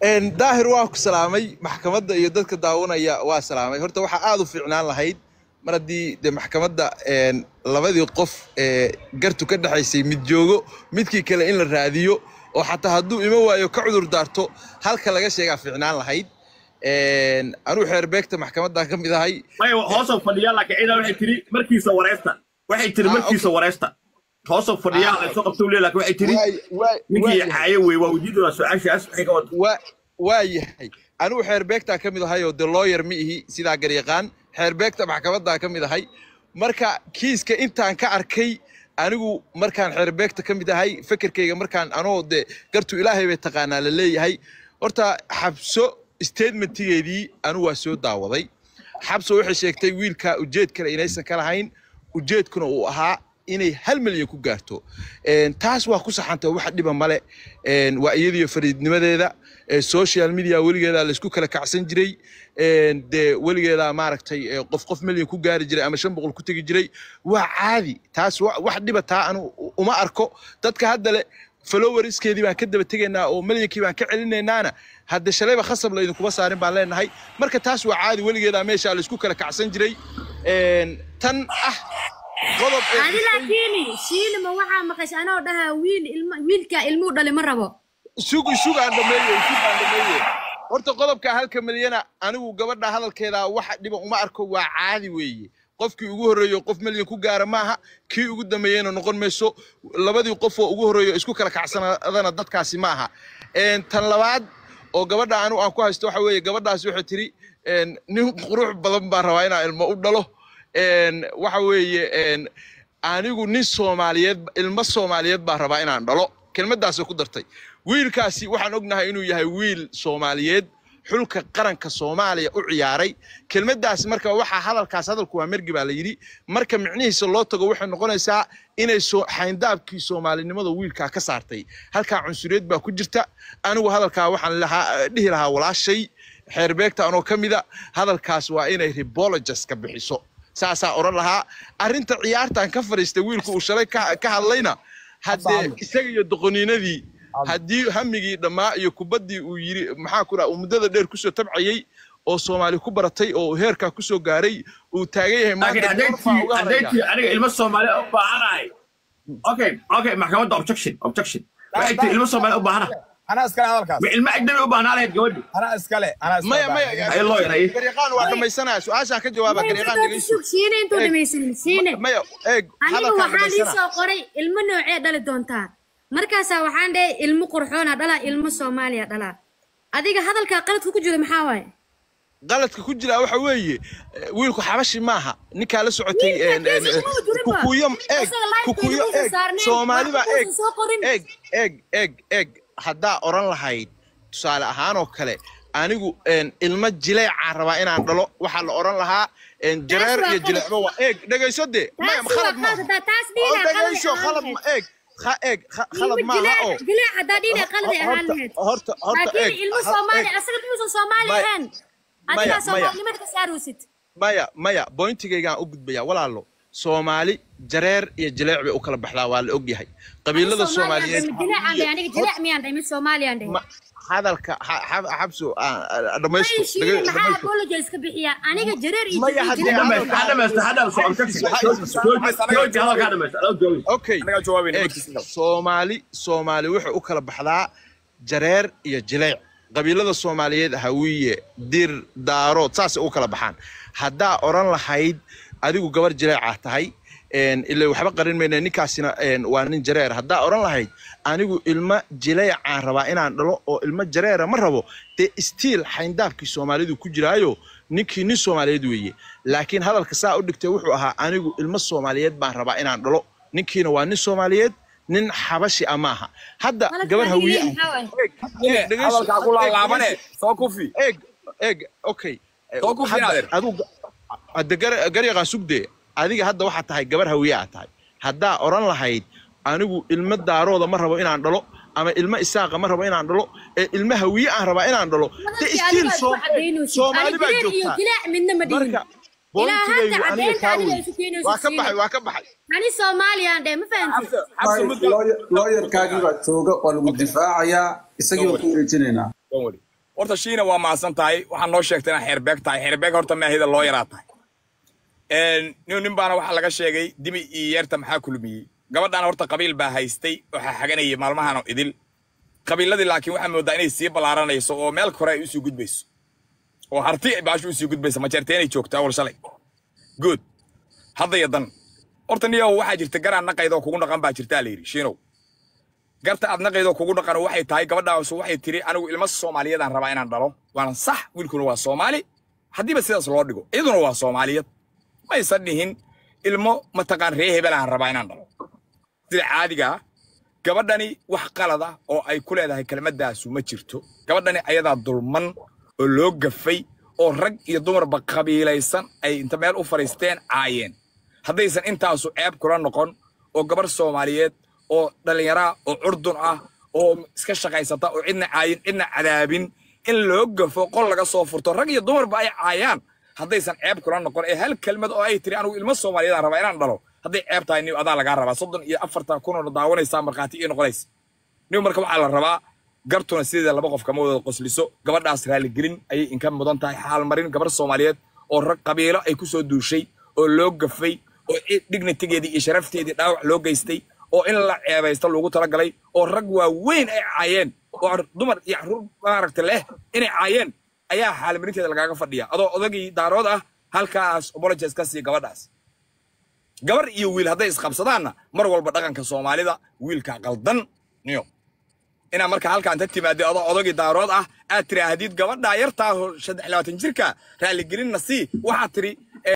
Een, daahir waa ku salaamay maxkamadda iyo dadka daawanaya waa salaamay horta waxaa aad u fiicnaan lahayd mar haddii de maxkamadda een, labadii qof ee gartu ka dhexaysay mid joogo midkii kale in la raadiyo oo xataa hadduu ima waayo ka cudur daarto halka laga sheegaa fiicnaan lahayd Een, anuu xeerbeegta maxkamaddan ka mid ahay maya hoosoo fadhiyaa laakiin ciidan waxay tiri markiisa wareesta waxay tiri Ah, markiisa wareesta hoosoo fadhiyaa la soo qabta ule laakiin waxay tiri Waay- waay- ninkii waayahay. caayo wey waa weydiin doonaa su-aashaas waxay ka wada waa waa yahay anigu xeerbeegtaa ka mid ahay oo de lawyer ma ihi sidaa garyaqaan xeerbeegta maxkamaddaa ka mid ahay marka kiiska intaan ka arkay anigu markaan xeerbeegta ka mid ahay fekerkayga markaan anoo de gartu ilaahay bay taqaanaa la leeyahay horta xabso statementigeedii anigu waa soo daawaday xabso waxay sheegtay wiilka ujeed kale inaysan ka lahayn ujeedkuna uu ahaa inay hal milyan ku gaarto Een, taas waa ku saxantay wax dhiba male Een, waa iyadiyo fariidnimadeeda Ee, social media weligeeda laysku kala kacsan jiray Een, dee weligeeda maaragtay ee, qof qof milyan ku gaari jiray ama shan boqol ku tegi jiray waa caadi taas wa- wax dhiba taa anu uma arko dadka hadda le followerskeedii baan ka daba tegaynaa oo milyankii baan ka celinaynaana hadde shalayba khasab laydinkuma saarin baan leenahay marka taas waa caadi weligeeda meesha laysku kala kacsan jiray Een, tan ah qodob ee adi laakiin shiilima waxaa maqashay anoo dhahaa wiil ilma wiilkaa ilmuu dhali ma rabo sug sug aan dhameeye sug aan dhameeye horta qodobka halka milyana anigu gabadha hadalkeeda waxa dhiba uma arko waa caadi weeye qofkii ugu horreeyo qof milyan ku gaara maaha kii ugu dambeeyeyna noqon mayso labadii qof oo ugu horreeyo isku kala kacsanadana dadkaasi ma aha Een, tan labaad oo gabadha anigu aan ku haysto waxa weeye gabadhaasi waxay tiri een, nin qurux badan baan rabaa inaan ilmo u dhalo Een, waxa weeye een, anigu nin soomaaliyeed ilmo soomaaliyeed baan rabaa inaan dhalo kelmaddaasoo ku dartay wiilkaasi waxaan ognahay inuu yahay wiil soomaaliyeed xulka qaranka soomaaliya u ciyaaray kelmaddaas marka waxaa hadalkaas hadalku waa mergi baa la yidhi marka micnihiisa loo tago waxay noqonaysaa inay soo xayndaabkii soomaalinimada wiilkaa ka saartay halkaa cunsuriyad baa ku jirta anigu hadalkaa waxaan lahaa dhihi lahaa walaashay xeerbeegta anoo ka mida hadalkaas waa inay rebologes ka bixiso saasaa odhan lahaa arrinta ciyaartan ka fadhiistay wiilku uu shalay ka ka hadlayna haddee isaga iyo doqoniinadii haddii hamigii dhammaa iyo kubaddii uu yiri maxaa ku dhaha uu muddada dheer kusoo tabcayey oo soomaali ku baratay oo uu heerkaa kusoo gaaray uu taagan yahay laakiin maanta hadday goorfaa tii uga hadday haraya tii aniga ilmo soomaali u baahanahay okay okay maxkamadda objection objection waxay tii ilmo soomaali u baahana anaa iskale hadalkaas ma ilmo ajnabi u baahnaa lahayd gabadhi anaa iskale anaa iskale maya maya Ay, lawyer, ay. garyaqaan waa dhamaysanaya su-aashaan ka jawaaba garyaqaan dhegeyso sug shiine intuu Eeg. dhamaysanin shiine maya eeg anigu hadalkaan waxaan ii dhamaysana soo qoray ilmo noocee dhali doontaa markaasaa waxaan dhahay ilmo qurxoona dhalaa ilmo soomaaliya dhalaa adiga hadalkaa qaladku ku jiro maxaa waaye qaladka ku jira waxa weeye eh, wiilku xabashi maaha ninkaa la socotay Wiilka een, een, kiisa kuma jirin ba. kukuyo eeg Isaga live kukuyo videosa eeg saarneen, soomaaliba wax eeg uusan soo qorin. eeg eeg eeg eeg haddaa odhan lahayd tusaale ahaan oo kale anigu een, ilmo jileecaan rabaa inaan dhalo waxaa la odhan lahaa een, jareer waa iyo qalad. jileecba waa eeg dhegayso dee maya taas waa khalad maaha qalad hadaa taas oo dhiina qalad dhegayso ahaan khalad ma lahayd eeg kha eeg kha- khalad ilmo maaha oo jileec jileec hadaa dhiina qalad ay ahaan horta lahayd horta horta eeg laakiin ilmo ha- soomaali eeg. asaga muusan soomaali Maya- ahaan maya- adigaa maya. soomaalinimada ka saaraysid maya maya bointigaygaan u gudbaya walaalo soomaali jareer iyo jileec bay u kala baxdaa waa la ogyahay qabiilada soomaaliyeed jileecaan dhahay aniga jileec miyaan dhahay mid soomaaliyaan dhahay ma- hadalka xa- xa- xabso ah, ah, dhamaysto Ay, shiine dhaga- maxaa dhamaysto. apologize ka bixiya aniga jareer iyo Maya, jileec haddii jileec hadal- ha dhamaysto ha dhamaysto objection jooji hadalkaa dhamaysto adoo joogi okay Anaga jawaabayna eeg, markiisa. soomaali soomaali waxay u kala baxdaa jareer iyo jileec qabiilada soomaaliyeed hawiye dir daarood saasay u kala baxaan haddaa odhan lahayd adigu gabar jileecaa tahay een, ila waxba qarin mayna ninkaasina een, waa nin jareer haddaa odhan lahayd anigu ilmo jileecaan rabaa inaan dhalo oo ilmo jareera ma rabo dee stiil xayndaabkii soomaalidu ku jiraayo ninkii nin soomaaliyeed weeye laakiin hadalka saa u dhigtay wuxuu ahaa anigu ilmo soomaaliyeed baan rabaa inaan dhalo ninkiina waa nin soomaaliyeed nin xabashi ah maaha hadda Hadalka gabar aniga hawiye leeyahay ah maxaa waaye? Eeg, dhegeyso, hadalkaa ku eeg, laalaabane dhegeyso. soo kufi eeg eeg okay Soo ku Hadda fiicnaadeer. adigu hadda gar- garyaqaan sugdee adiga hadda waxaa tahay gabar hawiye aa tahay haddaa odhan lahayd anigu ilmo daarooda ma rabo inaan dhalo ama ilmo isaaqa ma rabo inaan dhalo ee ilmo hawiye aan rabaa inaan dhalo de Hadalkii stiil adiga isku cadaynaysid. soomaali Ani baa jileec iyo joogtaa jileec midna ma dhihin. marka Ilaa hadda bointigaygu aniga cadaynta kaa adiga wey isu keenaysid waa ka shiine. baxay waa ka baxay ani soomaaliyaan dhahay ma fahamtid xabsi mudgal looyarkaagii baa jooga waa lagu difaacayaa isagii baan ku wareejinaynaa Don't worry. horta shiina waa maasan tahay waxaa noo sheegtay inaa xeerbeeg tahay xeerbeeg horta maahida loo yaraa tahay nin nin baana waxaa laga sheegay dibi iyo yeerta maxaa kulmiyey gabadhaan horta qabiil baa haystay waxaa xaganayay maalmahan oo idil qabiiladii laakiin waxaa moodaa inay sii ballaaranayso oo meel kore ay usii gudbayso oo harti baashu usii gudbaysa majeerteenay joogta awal shalay good hadda iyo dan horta niyow waxaa jirta garaan naqaydoo kugu dhaqan baa jirtaa la yidhi shiinow garta aad naqaydoo kugu dhaqan waxay tahay gabadhaasu waxay tiri anigu ilmo soomaaliyeedaan rabaa inaan dhalo waana sax wiilkuna waa soomaali haddiiba sidaas loo dhigo iyaduna waa soomaaliyad maysan dhihin ilmo mataqaan ree hebelaan rabaa inaan dhalo sida caadiga ah gabadhani wax qalada oo ay ku leedahay kelmaddaasu ma jirto gabadhani ayadaa dulman oo loo gafay oo rag iyo dumarba qabiilaysan ay inta meel u fadhiisteen caayeen haddaysan intaasu ceeb kula noqon oo gabarh soomaaliyeed oo dhallinyaraa oo curdun ah oo iska shaqaysata oo cidna caayin cidna cadaabin in loo gafo qol laga soo furto rag iyo dumarba ay caayaan haddaysan ceeb kula noqon ee hal kelmad oo ay tiri anigu ilmo soomaaliyeedaan rabaa inaan dhalo hadday ceeb tahay niw adaa lagaa rabaa soddon iyo afartan kunoo daawanaysaa markhaati ii noqonaysa niw marka waxaa la rabaa gartuna sideeda laba qof kama wada qosliso gabadhaas raaligelin ayay inka mudan tahay xaalmarin gabar soomaaliyeed oo rag qabiilo ay ku soo duushay oo loo gafay oo dignitigeedii iyo sharafteedii dhaawac loo geystay oo in la ceebaysta loogu talagalay oo rag waaweyn ay caayeen oo dumar iyo caruur maaragta leh inay caayeen ayaa xaalmarinteeda lagaaga fadhiya adoo odagii daarood ah halkaas apologies ka sii gabadhaas gabar iyo wiil hadday isqabsadaanna mar walba dhaqanka soomaalida wiilka qaldan niyo inaa marka halkaan ta timaado adoo odagii daarood ah aad tiraahdid gabadhaa yartaa saddex labaatan jirka raaligelinna sii waxaad tiri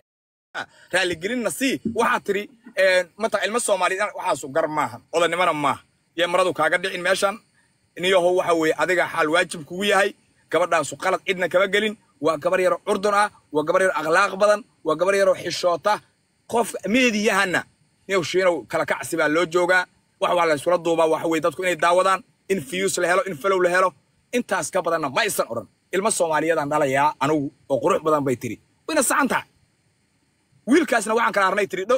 raaligelinna sii waxaad tiri mata ilmo soomaaliyeed waxaasu gar maaha odanimana maaha yee maradu kaaga dhicin meeshan niyaho waxa weeye adiga xaal waajib kugu yahay gabadhaasu qalad cidna kama gelin waa gabar yaroo curdun ah waa gabar yaroo akhlaaq badan waa gabar yaroo xishoota qof meediyahana niyow shiinow kala kacsi baa loo joogaa wax waa la iskula duubaa waxa weye dadku inay daawadaan in fiyus la helo in falow la helo intaas ka badanna ma aysan odhan ilmo soomaaliyeedaan dhalayaa anigu oo qurux badan bay tiri wayna sacan tahay wiilkaasna waxaan kala arnay tiri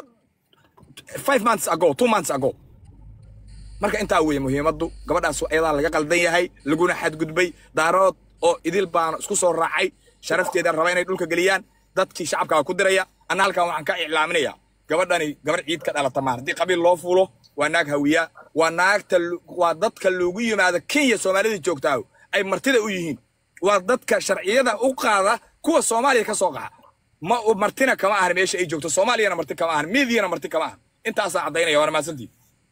five months ago two months ago marka intaa weeye muhiimaddu gabadhaas ayadaa laga qaldan yahay laguna xadgudbay daarood oo idil baana isku soo raacay sharafteeda raba inay dhulka geliyaan dadkii shacabkaa ku diraya anna halkan waxaan ka iclaaminayaa gabadhani gabar ciid ka dhalata maan haddii qabiil loo fuulo waa naag hawiya waa naagta waa dadka loogu yimaado kenya soomaalida joogtaa ay martida u yihiin waa dadka sharciyada u qaada kuwa soomaaliya ka soo qaxa ma martina kama ahan meesha ay joogto soomaaliyana marti kama ahan miidiyana marti kama ahan intaasaa caddaynaya waana mahadsantii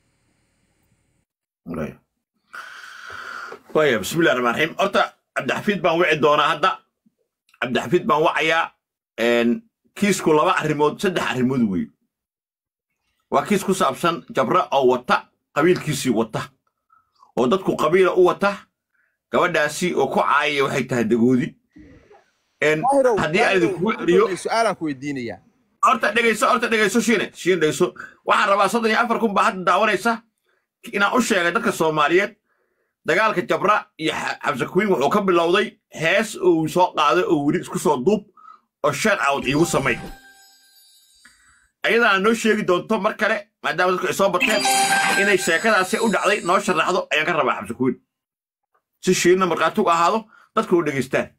waya bismillahi raxmaan raxiim horta cabdixafiid baan wici doonaa hadda cabdixafiid baan wacayaa kiisku laba arrimood saddex arrimood wey waa kiis ku saabsan jabra oo wata qabiilkiisii wata oo dadku qabiila u wata gabadhaasi oo ku caayaya waxay tahay dagoodi haddii aan idinkugu celiyo su-aalaan ku weydiinayaa horta dhegayso horta dhegayso shiine shiine dhegayso waxaan rabaa soddon iyo afar kun baa hadda daawanaysa inaan u sheegay dadka soomaaliyeed dagaalka jabra iyo xabse kuwiin wuxuu ka bilowday hees uu soo qaaday oo weli isku soo duub oo shan out iigu samay ayadaana noo sheegi doonto mar kale maadaama dadku ay soo bateen inay sheekadaasi u dhacday noo sharaxdo ayaan ka rabaa xabse kuwiin si shiinna markhaati u ahaado dadku u dhegaystaan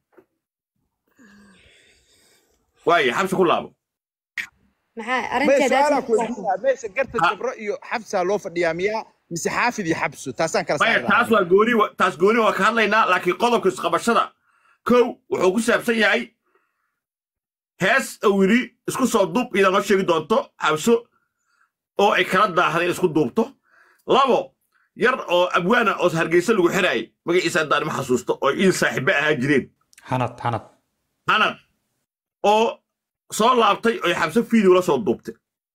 waaye xabse ku laabo maxaa may arrinteeda su-aalaan ku weydiinayaa meesha garta jabro iyo xabsaa loo fadhiyaa miyaa mise xaafid iyo xabso taasaan kala maya saari taas waa gooni wa- taas gooni waa ka hadlaynaa laakiin qodobka isqabashada kow wuxuu ku saabsan yahay hees oo wili isku soo duub idaa noo sheegi doonto xabso oo ay kala daahday in isku duubto labo yar oo abwaana oo hargeysa lagu xiraayay magaciisa haddaan ma xasuusto oo il saaxiibe ahaa jireen xanad xanad hanad oo soo laabtay oo xabso fiideo la soo duubtay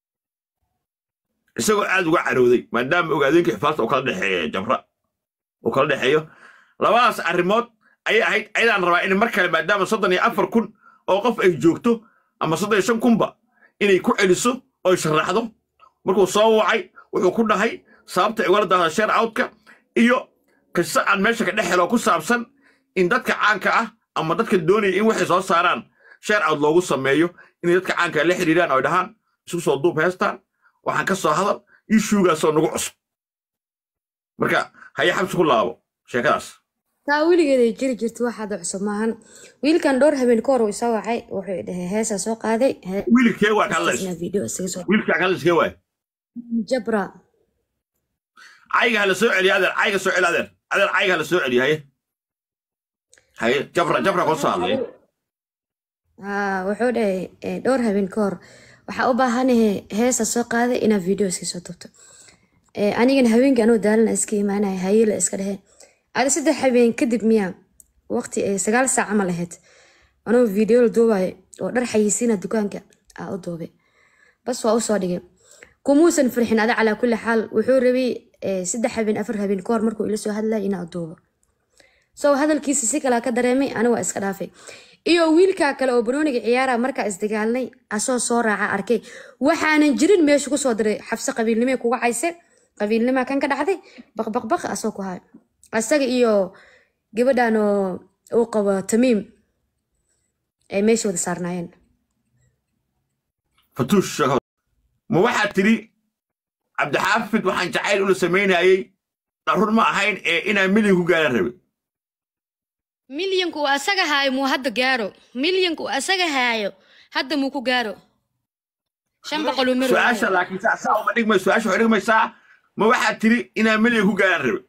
isagoo aad uga carooday maadaama ogaadeenka xifaasta uu kala dhexeeyo jabra uu kala dhexeeyo labadaas arrimood ayay ahayd ayadaan rabaa in mar kale maadaama soddon iyo afar kun oo qof ay joogto ama soddon iyo shan kunba inay ku celiso oo ay sharaxdo markuu soo wacay wuxuu ku dhahay sababta ay ugala daahda sheer outka iyo qiso aan meesha ka dhex helo ku saabsan in dadka caanka ah ama dadka doonaya in waxay soo saaraan sheer out loogu sameeyo inay dadka caanka la xidhiiraan oo ay dhahaan isku soo duub heestaan waxaan ka soo hadal ishuugaasoo nagu cusub marka haya xabsi ku laabo sheekadaas taa weligeeday jiri jirta waxaad cusub maahan wiilkan dhowr habeen ka hor uu isa wacay wuxuu dhahay heesaa soo qaaday hee- wiilkee waa ka hadlaysa heestaasna video isaga soo wiilkaa ka hadlayskee waay jabra cayga hala soo celiyo adeer cayga soo celi adeer adeer cayga hala soo celiyo haye haye jabra jabra koo soo hadlay haa wuxuu dhahay eh, dhowr habeen ka hor waxaa u baahanahay heesa soo qaaday inaad video iska soo tubto Eh, anigana habeenkii anuu daalana iska imaanaya hayela iska dhehe ada saddex habeen kadib miyaa waqti ay sagaal saac camal ahayd anuu video la duubayo oo dhar xayisiina dukaanka aa u duubay bas waa usoo dhigay kumuusan farxin ada calaa kulli xaal wuxuu rabay eh, saddex habeen afar habeen ka hor markuu ila soo hadlaya inaa duubo so hadalkiisa si kalaa ka dareemay ani waa iska dhaafay iyo wiilkaa kale oo banooniga ciyaara markaa isdagaalnay asoo soo raaca arkay waxaanan jirin meesha kusoo diray xabse qabiilnimee kuga cayse qabiilnimaa kan ka dhacday baqbaqbaq asoo ku hayo asaga iyo gabadhan oo uu qabo tamiim ay meesha wada saarnaayeen fatuush sheeko ma waxaad tidhi cabdixaafid waxaan jacayl ula samaynayey run ma ahayn ee inaan milyan ku gaaran rabay milyanku uu asaga haayo muu hadda gaaro milyanku uu asaga haayo hadda muu ku gaaro shan boqol uu mari su-aasha laakiin saa saa uma dhigmay su-aasha waxay dhigmaysaa ma waxaad tidhi inaan milyan ku gaaran rabay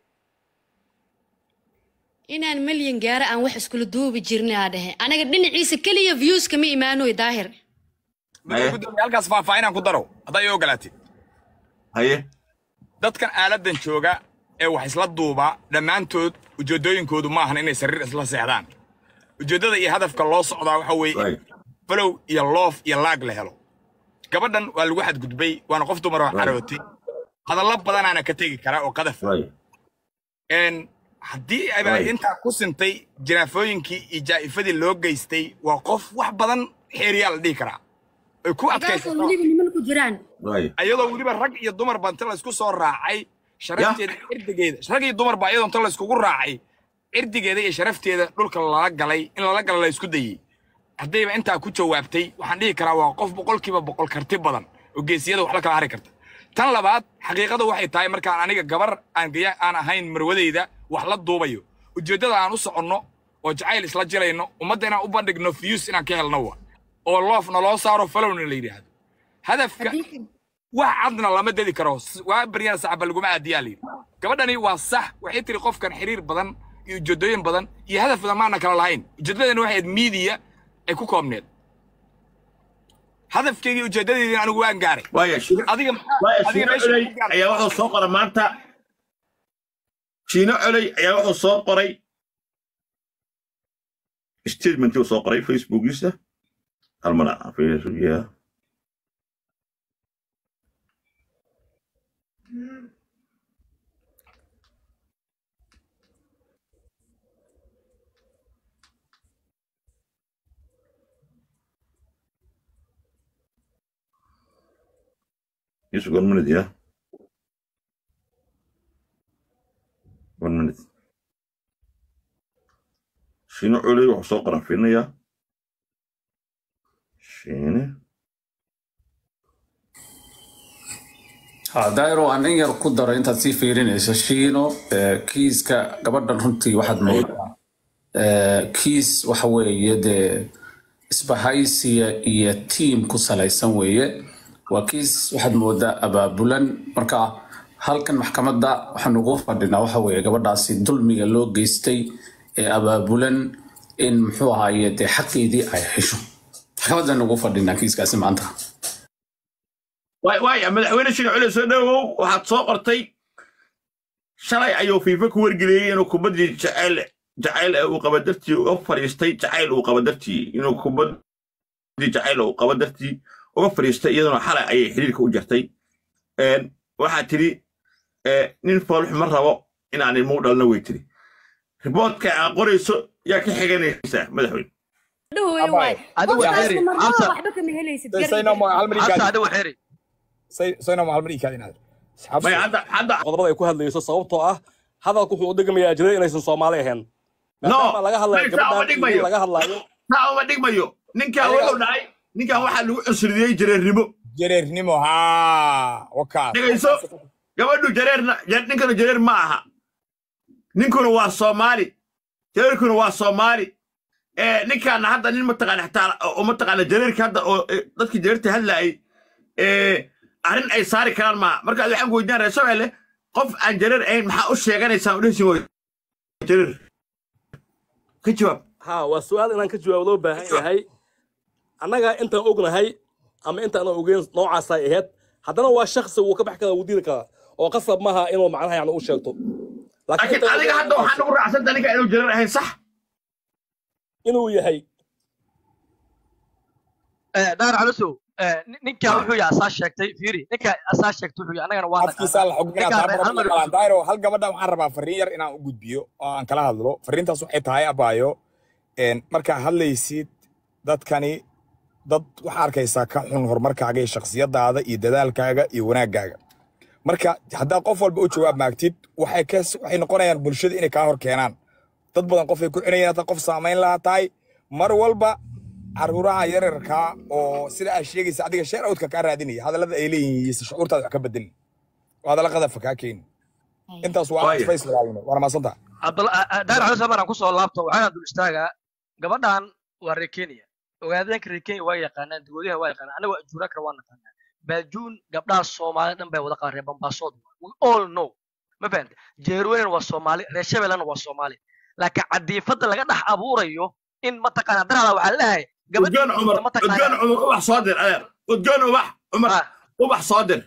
inaan milyan gaaro aan wax iskula duubi jirna aa dhehe anaga dhinaciisa keliya views kama imaanoy daahir Haye. gudoomiye halkaas faahfaahinaan ku daro haddaa ii ogolaatid haye dadkan aaladan jooga ee wax isla duuba dhammaantood ujeeddooyinkoodu ma ahan inay sariir isla seexdaan ujeeddada iyo hadafka loo socdaa waxa weeye Right. falow iyo loof iyo laag la helo gabadhan waa lagu xadgudbay waana qof dumar oo carootay hadallo badanaana ka tegi karaa oo qadaf Right. een haddii ay Right. intaa ku sintay jiraafooyinkii iyo jaa'ifadii loo geystay waa qof wax badan xeeriyaa la dhihi karaa ay ku taasoo adkaysato weliba niman ku jiraan Right. ayadoo weliba rag iyo dumar ba inta laysku soo raacay sharafteeda cirdigeeda rag iyo dumar ba iyadoo inta layskugu raacay cirdigeeda iyo sharafteeda dhulka lala galay in lala gala la isku dayey haddayba intaa ku jawaabtay waxaan dhihi karaa waa qof boqolkiiba boqol karti badan oo geesiyada wax la kala hari karta tan labaad xaqiiqada waxay tahay markaan aniga gabar aan gaya aan ahayn marwadeyda wax la duubayo ujeeddada aan u soconno oo jacayl isla jilayno ummadda inaan u bandhigno fiyus inaan ka helno wa oo loofna loo saaro falowna la yidhaahdo hadafka wax cadna lama dedi karo S- waa baryana saxba laguma aadiyaa layidhi gabadhani waa sax waxay tiri qofkan xiriir badan iyo ujeedooyin badan iyo hadaf badan maana kala lahayn ujeeddadani waxay ahayd miidiya ay ku koobneed hadafkeygii ujeeddadeydina anigu waan gaaray waaya shiino adiga waaya adiga shiino meesha coley ku gaaray ayaa wuxuu soo qoray maanta shiino coley ayaa wuxuu soo qoray statementii uu soo qoray facebookiisa halmana fiiriya Just one minute, yeah. One minute. Shiino culey wuxuu soo qoran fiirinayaa. Shiine. ha dairo aan in yar ku daro intaad sii fiirinayso shiino eh, kiiska gabadhan runtii waxaad moodaa eh, kiis waxa weeye dee isbahaysiya iyo tiim ku salaysan weeye waa kiis waxaad moodaa abaabulan marka halkan maxkamadda waxaan ugu fadhinaa waxa weeye gabadhaasi dulmiga loo geystay ee abaabulan in muxuu ahaaye dee xaqeedii ay hesho maxkamaddan ugu fadhinaa kiiskaasi maanta waay waaya madaxweyne shiino culey soo dhawow waxaad soo qortay shalay ayuu fiifa ku wargeliyey inuu kubaddii jacayl jacayl ee uu qaba dartii uga fadhiistay jacayl uu qaba dartii inuu kubaddii jacayl uu qaba dartii uga fadhiistay iyaduna xalay ayay xiriirka u jartay Een, waxaa tidhi ee, nin foolxu ma rabo inaan ilmo u dhalna way tiri riboodka aad qorayso yaa ka xiganaysaa madaxweyne Abay, adigu xeri amsa waxba kama helaysid sayna ma hal mar amsa ikaadi adigu xeri sayna ma hal mar ikaadi inaad maya hadda hadda qodobada ay ku hadlayso sababtoo ah hadalku wuxuu u dhegmayaa jiray inaysan soomaali ahayn maadaama laga hadlayo maysa uma gabadhan dhigmayo. iyo laga hadlayo taa uma dhigmayo ninkan wuxuu dhahay ninkan waxaa lagu cusriyey jareernimo jareernimo haa wakaas dhegayso gabadhu jareerna ja- ninkanu jareer ma aha ninkuna waa soomaali jareerkuna waa soomaali Eh, ninkaana hadda nin mataqaana xitaa oo mataqaana jareerka hadda oo eh, dadkii jareerta hadlaayay eh, arrin ay saari karaan maaha markaas waxaan ku weydiinaa reer shabeelle qof aan jareer ahayn maxaa u sheeganaysaan udhehsin way jareer ka jawaab ها وسؤال إن كنت جواب لو باهي هاي أنا أنت أقول هاي أما أنت أنا أقول نوع سايهات هذا هو الشخص هو كبح كذا ودي كذا وقصب معها إنه معناها يعني وش يلطو laakiin adiga hadda waxaan ugu raacsanta ninka inuu jareer ahayn sax إنه يهي daar calosow ninka wuxuu yahay asaa sheegtay fiiri ninka asaa sheegtay wuxuu yahay annagana waa afkiisa la xugminaa taa badan ma qalaan daayro hal gabadha waxaan rabaa fariin yar inaan u gudbiyo oo aan kala hadlo fariintaas waxay tahay abaayo een, markaa hadlaysid dadkani dad waxaa arkaysaa ka xun horumarkaaga iyo shakhsiyadaada iyo dadaalkaaga iyo wanaaggaaga marka haddaad qof walba u jawaab maagtid waxay ka waxay noqonayaan bulshada inay kaa hor keenaan dad badan qofay ku xinayaan haddaad qof saamayn lahaa tahay mar walba caruuraha yararkaa oo sida aad sheegaysa adiga sheer awdka kaa raadinaya hadallada ay leeyihiin iyo shucuurtaada wax ka bedelin oo hadalla qadafa kaa keeni intaas waa Waayo. space walaalina waana maasantaha daar calosow maraan kusoo laabto waxaan dul istaagaa gabadhan waa reer kenya ogaadeenka reer kenya waa yaqaanaan dugoodaha waa yaqaanaan anaga ajuuraakana waa naqaanaa baajuun gabdhaha soomaalida dhan bay wada qaban reer bambaasood we all know ma fahante jeerweynan waa soomaali reer shabeellana waa soomaali laakiin cadiifada laga dhex abuurayo in mataqaana darada waxaa leeyahay udgoon cumar udgoon cumar ubax soo dir adeer udgoon ubax cumar ubax soo dir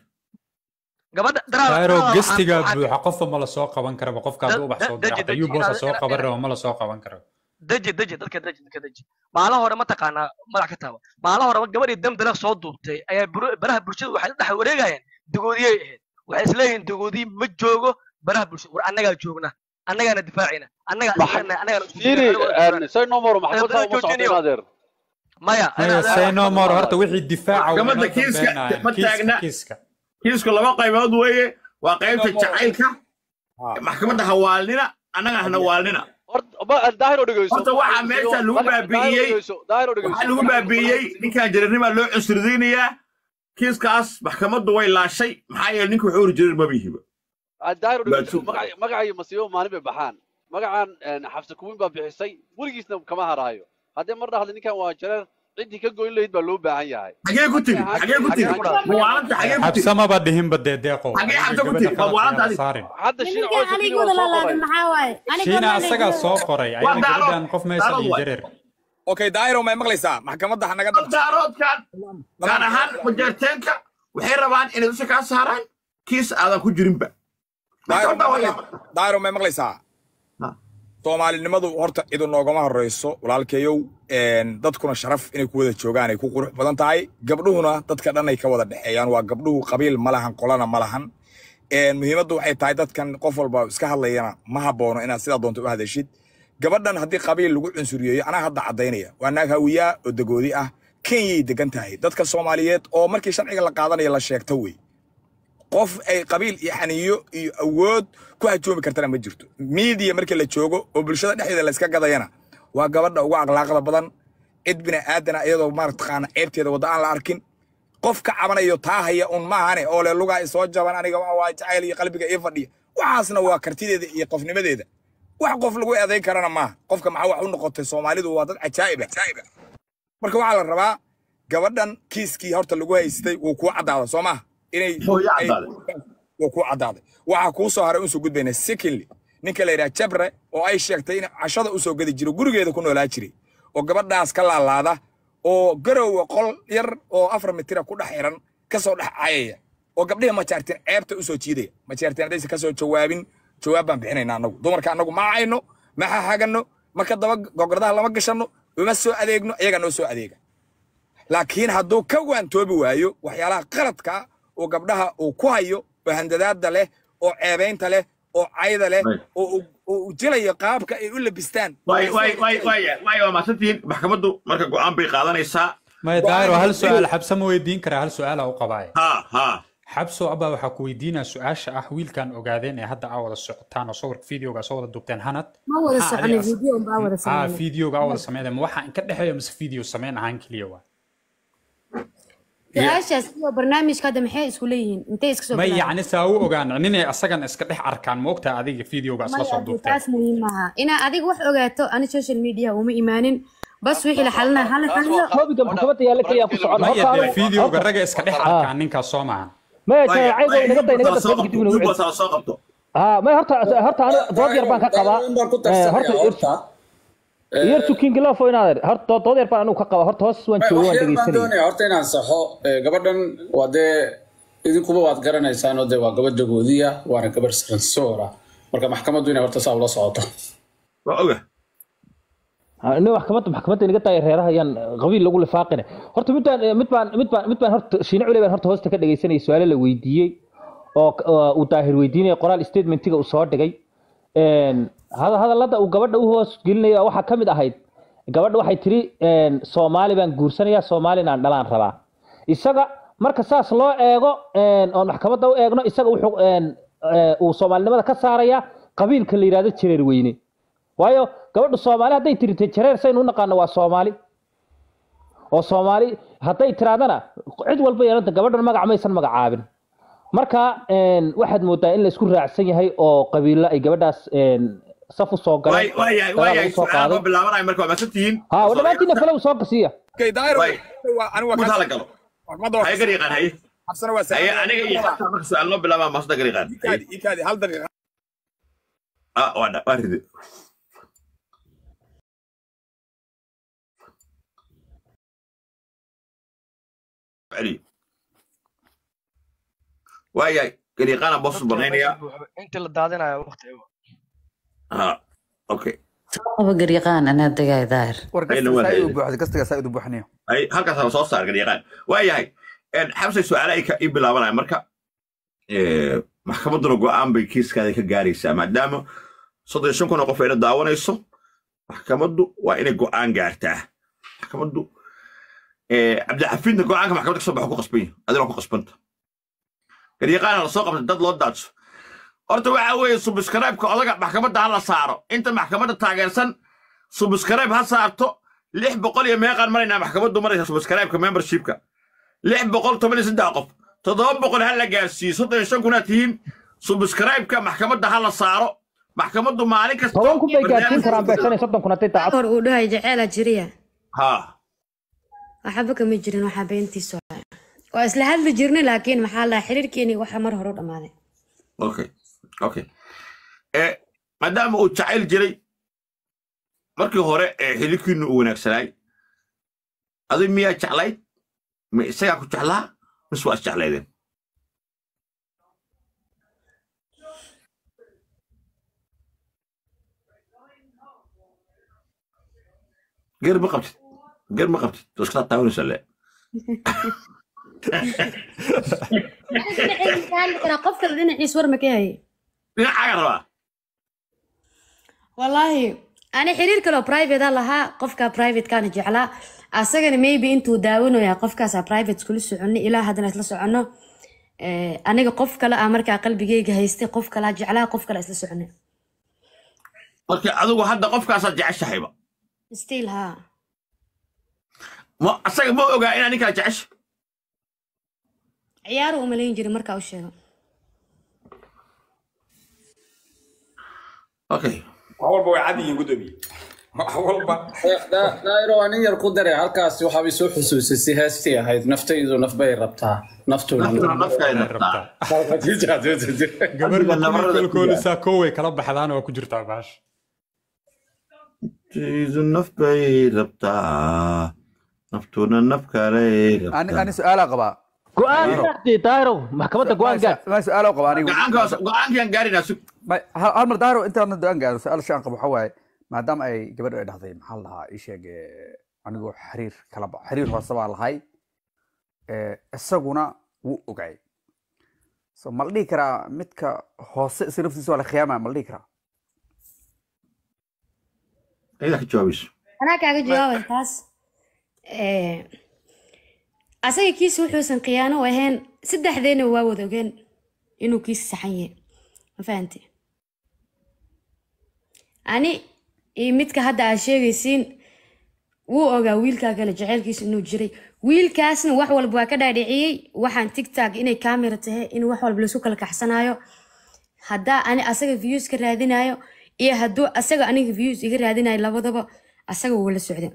gabadha daayro gestiga buuxa qofba ma la soo qaban karaba qofka hadduu ubax soo diro xataa yuu boosa soo qaban raba ma la soo qaban karo deji deji dadka deji dadka deji maalin hore mataqaanaa madax ka taaba maalin hore gabadhii damdala soo duubtay ayaa buru- baraha bulshada waxay la dhex wareegayeen dagoodiyay ahayd waxay isleeyihiin dagoodiyi ma joogo baraha bulshada war annagaa joogna annagaana difaacina annagaa isleenahay annagaana isku fiiri jirna, say no more maxkamad Dad saa uma joojinayo. socdeen adeer maya maya say no more horta wixii difaaca waa Maxkamadda inoo kiiska dambeynaya. ma Kiiska- taagna. kiiska kiisku laba qaybood weeye waa qaybta Inoo mo- jacaylka Ha. maxkamadda hawaalnina annaga hana waalnina horta ma daahir oo dhegeyso Horta waxaa meesha lagu baabi'iyey- daahir oo dhegeyso waxaa lagu baabi'iyey ninkan jareernimaa loo cusurdaynayaa kiiskaas maxkamaddu way laashay maxaa yeele ninka wuxuu ori jareer mabihiba daahir oo dhegeyso Baajuun. magaca magaca iyo masiibo maalin bay baxaan magacan een, xabsi kuwin baa bixisay weligiisna kama haraayo haddii mar dhahda ninkan waa jareer ciddii ka goyn lahayd baa loo baahan yahay xagee ku tiri xagee ku tiri mawaalanta xagee ku tiri xabsamaba dhihinba dee deeqo Xagee xabsa ku Gabadha tiri? khalad Waa ayaa waanta saarin hadda shiina nimankan codsi aniga waa wada soo laalaaday qoray maxaa waaye aniga shiina wada asagaa laalaaday. soo qoray Waa ayana daaro. gabadhan qof meesha Daaro iyo waay. jareer okay daayro may maqlaysaa maxkamadda ha naga dhabto daaroodkan gaar ahaan majaarteenka waxay rabaan inay dusha kaa saaraan kiis aadan ku jirinba daayro Maxkamadda waa yaab. daayro may maqlaysaa Ha. soomaalinimadu horta idu noogama horreyso walaalkeeyow een, dadkuna sharaf inay ku wada joogaan ay ku qurux badan tahay gabdhuhuna dadka dhan ay ka wada dhexeeyaan waa gabdhuhu qabiil ma lahan qolana ma lahan Een, muhiimaddu waxay tahay dadkan qof walba iska hadlayana ma haboono inaad sidaa doonto u hadashid gabadhan haddii qabiil lagu cunsuriyeeyo anaa hadda caddaynaya waa naag hawiyaa oo dagoodi ah kenyay degan tahay dadka soomaaliyeed oo markii sharciga la qaadanayo la sheegto wey qof ay qabiil iyo xaniyo iyo awood ku hajoomi kartana ma jirto miidiya markii la joogo oo bulshada dhexdeeda la iska gadayana waa gabadha ugu akhlaaqda badan cid bini aadana iyadoo maartaqaana ceebteeda wadda aan la arkin qof ka cabanayo taa haya un maahane oo le lugaa isoo jaban aniga waa waa jacayl iyo qalbiga ii fadhiya waxaasna waa kartideeda iyo qofnimadeeda wax qof lagu eedayn karana maaha qofka maxaa wax u noqotay soomaalidu waa dad cajaa'ib ah marka waxaa la rabaa gabadhan kiiskii horta lagu haystay wuu kuu caddaada soo maaha inay Hoo, yaa ay- caddaaday. wuu kuu caddaaday waxaa kuu soo haray unsoo gudbayna secondly ninka la yidhaha jabre oo ay sheegtay in cashada usoo gadi jiro gurigeeda ku noolaa jiray oo gabadhaas ka laalaada oo garowa qol yar oo afar mitira ku dhex xiran kasoo dhex cayaya oo gabdhihi majaarteen ceebta usoo jiidaya majaarteen haddaysa kasoo jawaabin jawaab baan bixinayna annagu dumarka annagu ma cayno ma xaxagano marka daba gogordaha lama gashano uma soo adeegno iyagaa noo soo adeega laakiin hadduu ka waantoobi waayo waxyaalaha qaladka oo gabdhaha uu ku hayo oo handadaada leh oo ceebaynta leh oo cayda leh Right. oo uu- oo uu jilayo qaabka ay u labistaan waay waay waay waay waay waa mahadsantihiin maxkamaddu marka go'aan bay qaadanaysaa maya daayro hal su-aal xabsa ma weydiin karaa hal su-aala u qabaaye ha ha xabso abaa waxaa ku weydiinaa su-aasha ah wiilkan ogaadeen ee hadda aa wada socotaan oo sawirka videoga soo wada duubteen hanad ma wada Maxaa soconay adiga- video baa wada aa sameynay videoga aa wada sameynaya ma waxaa in ka dhexeeya mise video sameyn ahaan keliya waa su-aashaas iyo barnaamijka hadda maxay isku leeyihiin intay iska soo ma bilaabeen? yacni saa u ogaan ninay asagan iska dhex arkaan ma ogtaa adiga videoga isla maya soo dee duubteen taas muhiim maaha inaa adiga wax ogaato ani social media uma imaanin bas wixii la xalinaa hala xaliyo topiga maxkamadda yaalla keliya ku socon maya horta dee anigu videoga ragga iska dhex arkaan ninkaas soo maahan maya Waayo, janaacaygo waayo, inaga day inaga intaas soo dasoo dib qabto, inagu duubas ha soo qabto ها ما هرتا هرتا انا dood yar baan ka qabaa Eh, horta horta yartu king love oo inaad horta dood yar baan anigu ka qabaa horta hoos waan joogo waan waxyar baan dhegeysanay doonaya horta inaan saxo Eh, gabadhan waa dee idinkuba waad garanaysaan oo dee waa gabadha goodiya waana gabadh sansoora marka maxkamaddu inay horta saa ula socoto waa oga ina maxkamadda maxkamadda inaga tahay reeraha ayaan qabiil lagu lifaaqine horta mid baan mid baan mid baan mid baan horta shiine cule baan horta hoosta ka dhegeysanayay su-aalo la weydiiyey oo oo uu daahir weydiinaya qoraal statementiga uu soo dhigay Een, hada- hadallada uu gabadha u hoos gelinaya waxaa ka mid ahayd gabadha waxay tiri een, soomaali baan guursanayaa soomaalina aan dhalaan rabaa isaga marka saas loo eego een, oon maxkamadda u eegno isaga wuxuu een, ee, uu soomaalinimada ka saaraya qabiilka la yidhahdo jareer weyne waayo gabadha soomaali hadday tiri te jareer saynu u naqaano waa soomaali oo soomaali hadday tiraadana cid walba yeelanta gabadhan magac maysan magacaabin marka een, waxaad moodaa in la isku raacsan yahay oo qabiilo ay gabadhaas een, saf u soo galeen waa yahay waa dagaal yahay lagu soo su-aal qaaday ma bilaabanayo marka waa masan tihiin ha dhammaantiina falow soo gasiya Okay, daahir Waay. waa anigu mud waa hala ka galo maxkamadda waa haye ka gariiqaan haye xabsana waa haye salaam aniga iyo xabta marka su-aal noo bilaabaa maasda gariiqaan ikaadi ikaadi hal daqiiqa ah waa dha- waa ride celiyo waa yahay gariiqaana boos banaynaya inta la daadinayo waqti ha okay qaba garyaqaan anaa dagaay daahir war Ayna gastiga waa saa hay'ad. u buuxda gastiga saa u buuxinayo ay halkaas la soo saar gariiqaan waa yahay xabsay su-aala ay ka ii bilaabanaya marka eh, maxkamadduna go'aan bay kiiskaada ka gaaraysaa maadaama soddon iyo shan kun oo qof ayna daawanayso maxkamaddu waa inay go'aan gaartaa maxkamaddu eh, cabdixafiidna go'aanka maxkamadda kasoo baxo ku qasban yahay adina waa ku qasbanta garyaqaana la soo qabtay dad loo daadso horta waxa weeye subscribe-ka odaga maxkamadda ha la saaro inta maxkamadda taageersan subscribe ha saarto lix boqol iyo meeqaan maraynaa maxkamaddu maraysa subscribe-ka membership-ka lix boqol toban iyo saddex qof toddoba boqol ha la gaarsiiyo soddon iyo shan kunaad tihiin subscribe-ka maxkamadda ha la saaro maxkamaddu maalin kasta toban kun bay gaarsiin karaan beeshan iyo soddon kun hadday daacad hor uu dhahay jeceela jiriya ha waxba kama jirin waxaa beentiisu ahaa. waa isla hadli jirnay laakiin maxaa la xiriirkeeni waxa mar hore u dhammaaday okay okay eh maadaama uu jacayl jiray markii hore ee xidhiidhkiinu uu wanaagsanaay adig miyaa jeclayd ma isagaa ku jeclaa mise waa isjeclaydeen geer ma qabtid geer ma qabtid waa iska taawanaysaa le qof kale dhinaciis war ma ka hayay dhinacaaga rabaa wallaahi ani xiriir kaloo private a lahaa qofka privatekaana jeclaa asagana maybe intuu daawanayaa qofkaasa private kula soconay ilaa haddana isla soconno Eh, aniga qof kale ah markaa qalbigeyga haystay qof kalaa jeclaa qof kale isla soconay marka adigu hadda qofkaasaad jeceshahayba still ha ma asaga ma ogaa inaa ninkaa jecesha ciyaaru umalayn jirin markaa u sheego okay wax walba way cad yihiin gudoomiye wax walba daayiro waa nin yar ku dare halkaasi waxaa bay soo xusuusisay heestii ahayd naftaydu naf bay rabtaa naftuna naftuna nafkay rabtaa gabar nabarada ku kolkoolisaa kooway kala baxdaan waa ku jirtaa baash Tiidu naf bay rabtaa naftuna naf kaley ani rabtaa ani su-aalaa qabaa go-aan gaartay daahirow maxkamadda go-aan gaar ma su-aalaa qabaa anigu go'aankaas go'aankaan gaarinaa sug Ma- hal hal mar daahiro intaadna go-aan gaaro su-aal shaan qabo waxaa waaye maadaama ay gabadhu ay dhahday maxaa la dhahaa ii sheeg eh, anigoo xiriir kala ba xiriir hoose baa lahay eh, isaguna wuu ogay so ma la dhihi karaa midka hoose isa naftiisa waa la khiyaamaya ma la dhihi karaa ayadaa ka jawaabayso anaa kaaga jawaabay taas Eh, asaga kiisa wuxuusan khiyaano u ahayn saddexdeena waa wada ogeen inuu kiisa saxan yahay ma fahanti ani iyo midka hadda aad sheegaysiin wuu ogaa wiilkaa kale jaceylkiisa inuu jiray wiilkaasna wax walba waa ka dhaadhiciyey waxaan tigtag inay kamera tahay in wax walba laisku kala kaxsanayo haddaa ani asaga views ka raadinayo iyo hadduu asaga aniga views iga raadinayo labadaba asaga wuu la socday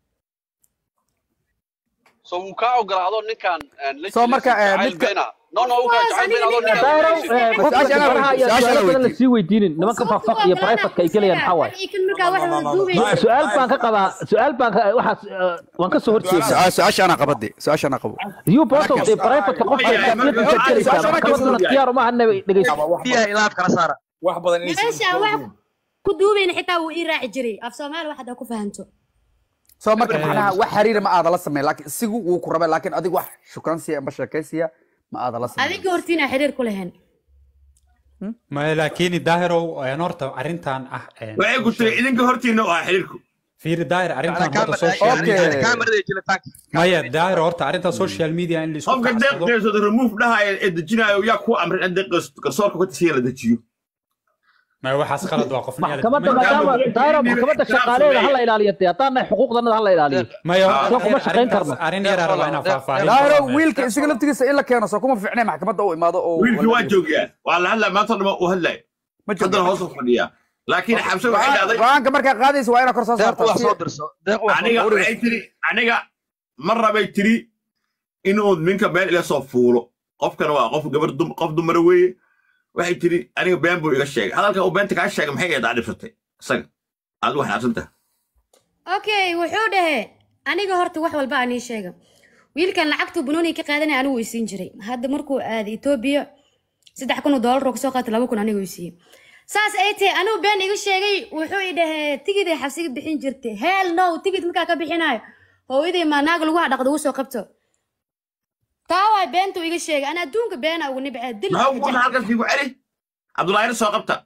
so wuu kaa ogolaado ninkan een, la So jiray marka, si eh, jacayl midka- beena no no wuu kaa jacayl beena adoo ninkan daahiro la jiray. eh, qofka Su-aasha gabdhaha iyo su-aasha su-aalo badan weydiin. lasii weydiinin nimanka faqfaq iyo privatka ay gelayaan maxaa waaye kan markaa wax wada duubaysa su-aal baan ka qabaa su-aal baan ka waxaas eh, waan ka soo horjeedaa Su- su-aasha anaa qabade su-aasha anaa qabo you bosow dee privatka qofka Maya, shakhsiyadiisa marka- gelaysaa su-aasha maxkamaduna marka- khiyaar uma hadna dhegeyso biyaha ilaaf kala saara wax badan inaysan meesha wax ku duubayna xitaa wuu ii raaci jiray af soomaali wax haddaa ku fahanto soo marka macnaha wax xiriira ma aada la sameyn laakiin isigu wuu ku rabay laakiin adigu wax shukaansiya amba sheekaysiya ma aada la sameyn adiga hortiina xiriir ku lahayn maya laakiin daahirow een horta arrintan ah een, waxay ku tiri idinka hortiina u ahaa xiriirku fiiri daahir arrintan horta social Okay. media kaamarada jilitaanka maya daahir horta arrintan social media in laisku qofka kacsado deeqdeesooda remove dhahaya ee dejinayo yaa ku amrin in deeqdees garsoorka ku tasiya la dejiyo maya waxaas qalad waa qof maxkamadda maadaama daahiro maxkamadda shaqaaleeda hala ilaaliyo dee haddaana xuquuqdanada hala ilaaliyo maya soo kuma shaqayn karno arrin yar rabaa inaan faahfaahin daahiro wiilka isaga laftigiisa in la keeno soo kuma fiicnay maxkamadda u imaado oo wiilkii waa joogaa waa la hadlaya maanta dhama u hadlaya ma haddana hoos u fadhiyaa laakiin xabse waxay dhahday go-aanka markaa qaadaysa waa inaa kor soo deeq saarta wax soo dirso deeq wax aniga waxay tiri aniga mar rabay tiri inuu ninka meel ila soo fuulo qofkana waa qof gabar dum qof dumara weeye waxay tiri aniga been buu iga sheegay hadalka uu beenta kaa sheegay maxay eedaa dhibsatay isaga aad u xanaaqsantaha okay wuxuu dhahe aniga horta wax walba aan ii sheega wiilkan lacagtuu banooni ka qaadanaya anigu ii siin jiray hadda markuu aaday etoobiya saddex kun oo doolar oo kasoo qaatay laba kun anigu ii siiyey saas ay tahay anigu been iga sheegay wuxuu i dhahee tigiday xabsiga bixin jirtay hell no tigid markaa ka bixinayo hooyaday maa naag lagu hadhaqdo ugu soo qabto taa waay beentuu iga sheegay ana adduunka beena ugu nibcee dil maxaa ugu halkaas igu celi cabdulaahir soo qabta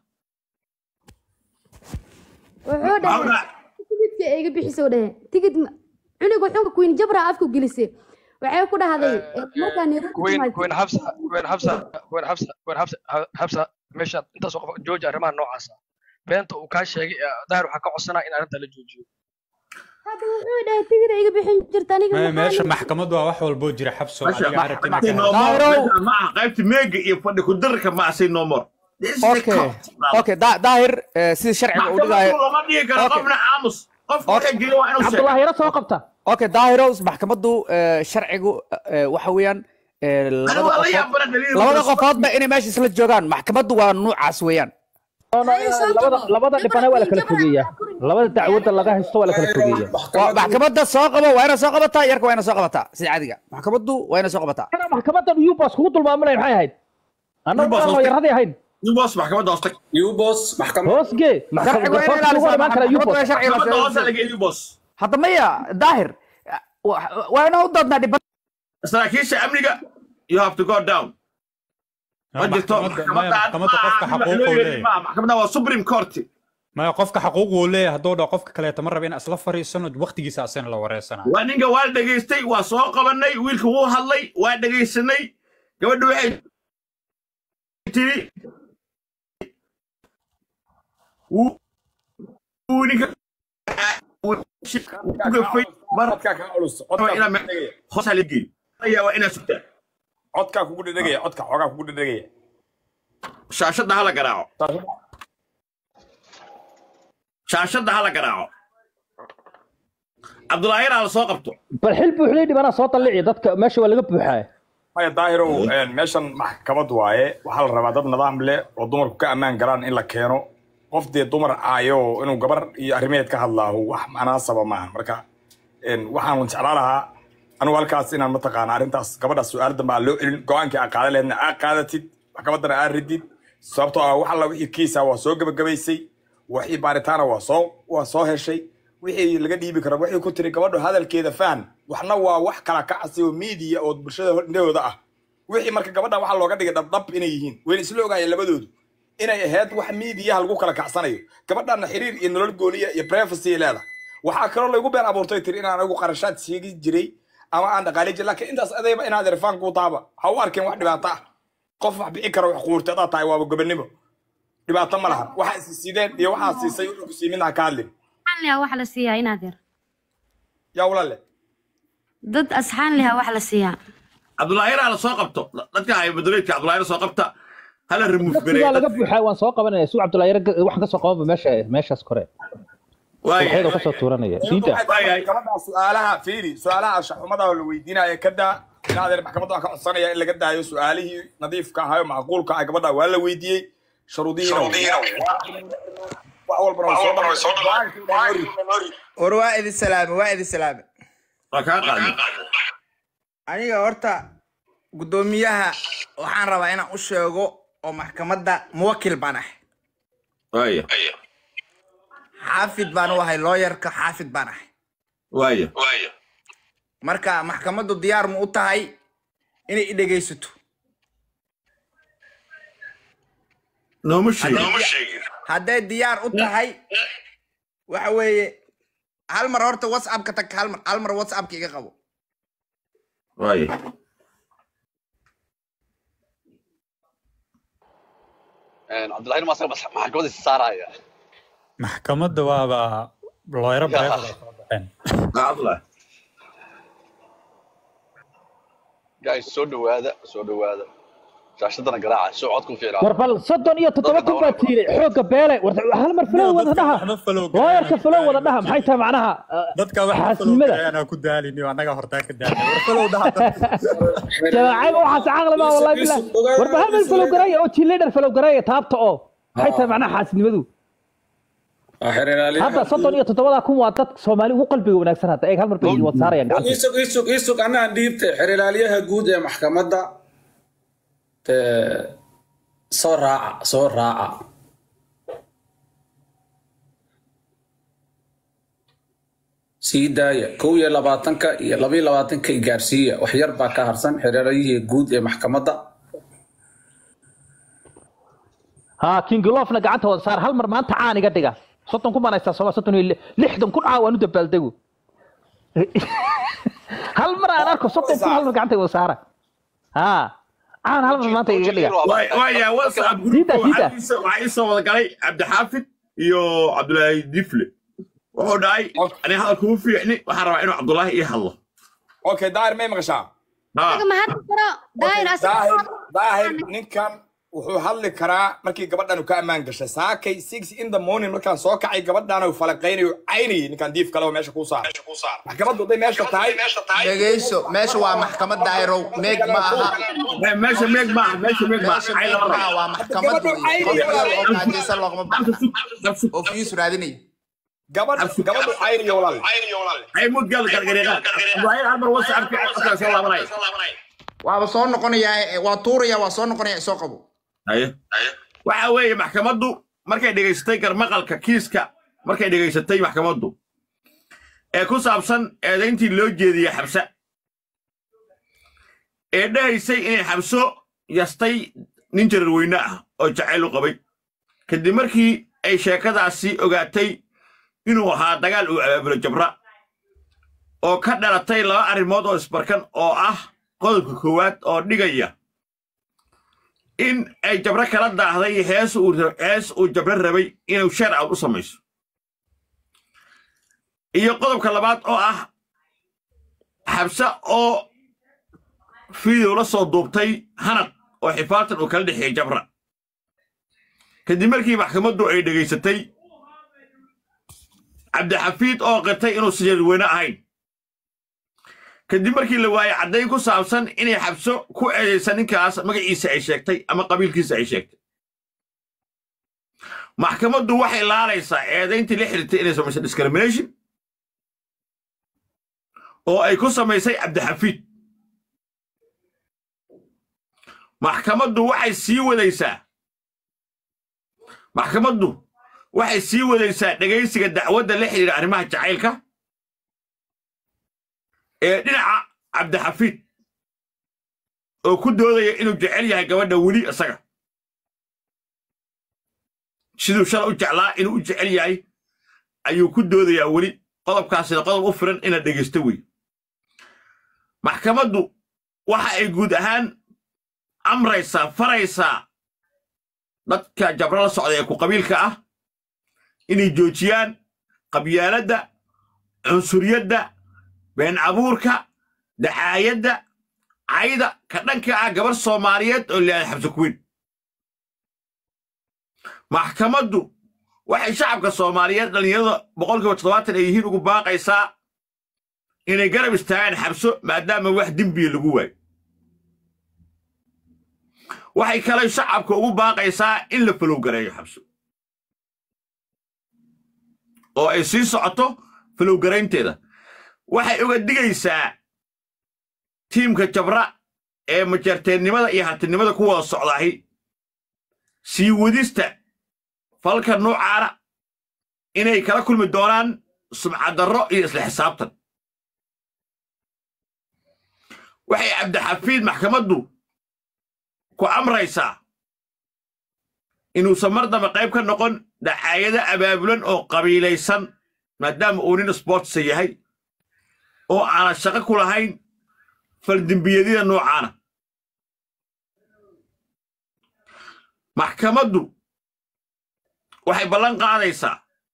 wuxuu dhahay tigidka ay iga bixisay dhahe tigid ma- cunuga xunka queen jabra afku gelisay waxay ku dhahday eh, markaa Nairobi kuweyn timaad- kuweyn xabsa kuweyn xabsa kuweyn xabsa kuweyn xabsa xabsa meeshaad intaasoo qof jooji arrimaha noocaasa beenta uu kaa sheegay ee daahir waxaa ka codsanaa in arrinta la joojiyo hadda wuxuu dhahay tigid ay iga bixin jirta aniga maya maxaa meesha la- maxkamadu waa wax walboo jira xabso Masha, adiga aragtina maxkamadii ka no more. Daahiro. Meeshaan ma aha qaybta meega iyo fadhi ku darka ma asay no more This is the okay court. okay Da- daahir eh, sida sharciga uu dhigayo maxkamadu lama dhigi karo Okay. qofna aamus qofka waxay jira waa inuu sheego cabdullaahi yaro soo qabta okay daahiro maxkamaddu eh, sharcigu eh, waxa weeyaan eh, Ani labada waa la qofood yaabana daliil labada badan. qofoodba inay meesha isla joogaan maxkamaddu waa nuucaas weeyaan Haye, soo labada qabo. labada dhibana waa la kala Jabra- fogeeyaa labada dacwadda laga haysto waa la kala fogeeyaa Waa- maxkamadda soo qabo waa inay soo qabataa yarka waa inay soo qabataa sida caadiga maxkamaddu waa inay soo qabataa Kana maxkamaddan ubas kugu dulmaaminay maxay ahayd annagu Ubas aan hoostay. yaradii ahayn Nin boos maxkamadda hoostay ubos maxkamad hoosgee sharcigu waa inay ilaalisaa imaan kara maxkamaddu ubos waa sharciga la maxkamadda hoosta sheegay. laga edi boos hadda maya daahir wa- waa inaan u doodnaa dhiban saraakiisha amniga you have to go down ma jirto maya maxkamadda qofka xaquuquu leeyahay maxkamadda waa supreme court maya qofka xaquuquu leeyahay hadduu dhaho qofka kaleeta ma raba in isla fariisano waqtigiisa asina la wareysanayo waa ninka waa dhegaystay waa soo qabanay wiilka wuu hadlay waa dhegaysanay gabadha waxay tiri wuu wuu ninka wuu ku gafay mar codkaa kaa culus waa inaa codkaa me- hoosaa la geey ayaa waa inaa sugtaa codkaa kugu dhedhegaya codka xoogaa kugu dhedhegaya shaashadda hala garaaco shaashadda hala garaaco cabdulaahir aa la soo qabto bal xil buuxday dhibana soo dallici dadka meesha waa laga buuxaa maya daahirow meeshan maxkamad waaye waxaa la rabaa dad nidaam leh oo dumarku ka ammaan galaan in la keeno qof dee dumar aayo inuu gabar iyo arrimeed ka hadlaaho wax manaasaba maaha marka een, waxaan jeclaa lahaa anigu halkaas inaan mataqaana arrintaas gabadhaas su-aal dambe aan loo celin go-aankii aa qaadan laheedna aa qaadatid maxkamaddana aa ridid sababtoo ah wax alla wixii kiisa waa soo gebagabaysay wixii baaritaana waa soo waa soo heshay wixii laga dhiibi karo wixii ku tiri gabadhu hadalkeeda fahan waxna waa wax kala kacsi oo miidiya oo bulshada indhahooda ah wixii marka gabadhan waxaa looga dhigay dhabdhab inay yihiin wayna isla ogaayeen labadoodu inay ahayd wax miidiyaha lagu kala kacsanayo gabadhanna xiriir iyo nolol gooniya iyo privacy ay leedahay waxaa kaloo laygu been abuurtay tiri inaan anigu qarashaad siigi jiray ama aan dhaqaali jiray laakiin intaas adayba inaad irfaan kuu taaba ha u arkeen wax dhibaato ah qof wax bixi kara wax quurtay adaa tahay waaba gobonimo dhibaato ma lahan waxaa is sideen iyo waxaa siisay wuxuu ku sii midna ha ka hadlin maxaa la wax la siiyaa inaad yar yaa walaale dad asxaan leha wax la siiyaa cabdulaahiraa la soo qabto dadka haya maduleedka cabdulaahira soo qabta hala remove waqtigaa laga buuxaa waan soo qabanaya suu cabdullaahi yar waxaan kasoo qabanba meesha meeshaas kore waxyadoo kasoo tuuranaya diinta maxkamadda su-aalaha fiiri su-aalaha anshaxumada oo la weydiinaya ka daa in adeer maxkamadda waan ka codsanaya in laga daayo su-aalihii nadiifka ahayo macquulka ah gabadha waa la weydiiyey sharuudihiina wax walbana way soo war waa idin salaame waa idin salaame waa kaa qaadnay aniga horta guddoomiyaha waxaan rabaa inaan u sheego oo maxkamadda muwakil baan ahay waaya xaafid baan u ahay looyarka xaafid baan ahay waaya marka maxkamaddu diyaar ma u tahay inay i dhegaysato nooma sheegin hadday diyaar u tahay waxa weeye hal mar horta whatsappka tag hal mar hal mar whatsappka iga qabo waaya cabdullahi ma asaga maxkamadda is saaraya maxkamadda waaba looyaro bareefad ay soo baxeen cabdullah guys soo dhawaada soo dhawaada shaashadana garaaca soo codku fiicnaa war bal soddon iyo toddoba kun baa tiiray xoogga beele war hal mar falow wada dhaha looyarka falow wada dhaha maxay tahay macnaha dadka wax xaasidnimada anaa ku daalini oo annaga hortaa ka daalin war falow dhaha jamaacay waxaas caqli ma wallahi billah war ba hal mar falow garaya oo jileedhar falow garaya taabta oo maxay tahay macnaha xaasidnimadu hadda soddon iyo toddobada kun waa dad soomaali ugu qalbiga wanaagsan hadda eeg hal mar bay wad saarayaan gacanta isug isug isug anaan dhiibtay xerilaaliyaha guud ee maxkamadda soo raaca soo raaca sii daaya kow iyo labaatanka iyo labayo labaatanka i gaarsiiya wax yar baa ka harsan xeraalayihii guud ee maxkamadda ها كينج لوفنا قعدت وصار هل مر ما انت عاني قدقه صوتهم كم انا استاذ صوتهم لحدهم كل عاون دبل دقو هل مر انا اركو صوتهم كل هل مر قعدت وصار ها عان هل مر ما انت قدقه waaya whatsapp Sida, groupka sida. waxaa iisoo- waxaa ii soo wada galay cabdixaafid iyo cabdulaahi difle wuxuu dhahay ani hadalka u fiicni waxaan rabaa inuu cabdulaahi ii hadlo okay daahir may maqashaa Ha. ma hadda karo daahir daahir daahir ninkan wuxuu hadli karaa markii gabadhan uu ka ammaan gashay saakay six in the morning markaan soo kacay gabadhan uu falaqaynayo caynayay ninkan diif kale oo meesha kuu saar maxkamaddu hadday meesha tahay dhegayso meesha waa maxkamad daahirow meeg ma aha meesha meeg maaha meesha meeg maaha meesha cay meeg lama ma aha rabo waa maxkamad wey qof meel oo gaajaysan loogama baxna oo fiis raadinay gabadh gabadhu caynayo walaal ay mud gal gargariiqaan cabdulaahi hal mar whatsappka qofka soo laabanaya waaba soo noqonayaa waa tuuraya waa soo noqonaya soo qabo haye waxa weeye maxkamaddu markay dhegaysatay garmaqalka kiiska markay dhegaysatay maxkamaddu ee ku saabsan eedayntii loo jeediyey xabse ee dhahaysay inay xabso yastay nin jararweyne ah oo jacayl u qabay kadib markii ay sheekadaasi ogaatay inuu ahaa dagaal uu abaabulo jabra oo ka dhalatay laba arrimood oo isbarkan oo ah qodobka koowaad oo dhigaya in ay jabro kala daahday hees uu ra- hees uu jabro rabay inuu shar out u samayso iyo qodobka labaad oo ah xabse oo fiidow la soo duubtay hanad oo xifaartan uu kala dhexeeyey jabra kadib markii maxkamaddu ay dhegaysatay cabdixafiid oo qirtay inuu sijarweyne ahayn kadib markii la waayey caddayn ku saabsan inay xabso ku eedaysa ninkaas magaciisa ay sheegtay ama qabiilkiisa ay sheegtay maxkamaddu waxay laalaysaa eedayntii la xiriirtay inay samaysay discrimination oo ay ku samaysay cabdixafiid maxkamaddu waxay sii wadaysaa maxkamaddu waxay sii wadaysaa dhegaysiga dacwadda la xidhiidha arrimaha jacaylka ee dhinaca cabdixafiid oo ku doodaya inuu jecel yahay gabadha weli isaga siduu shala u jeclaa inuu u jecel yahay ayuu ku doodayaa weli qodobkaasina qodob u firan inaad dhegaysto wey maxkamaddu waxa ay guud ahaan amraysaa faraysaa dadka jabro la socda ee ku qabiilka ah inay joojiyaan qabyaaladda cunsuriyadda been abuurka dacaayadda cayda ka dhanka ah gabar soomaaliyeed oo leedahay xabsi kuweyn maxkamaddu waxay shacabka soomaaliyeed dhallinyarada boqolkiiba toddobaatan ay yihiin ugu baaqaysaa inay garab istaagaan xabso maadaama wax dembiya lagu waayo waxay kale shacabka ugu baaqaysaa in la falowgareeyo xabso oo ay sii socoto falowgaraynteeda waxay uga digaysaa tiimka jabra ee majarteennimada iyo hartinimada ku wada socdaahi sii wadista falka nuucaana inay kala kulmi doonaan sumcadarro iyo isla xisaabtan waxay cabdixafiid maxkamaddu ku amraysaa inuusan mar dambe qayb ka noqon dacaayado abaabulan oo qabiilaysan maadaama uu nin sboortsa yahay oo aanan shaqo ku lahayn faldembiyadida noocaana maxkamaddu waxay ballan qaadaysaa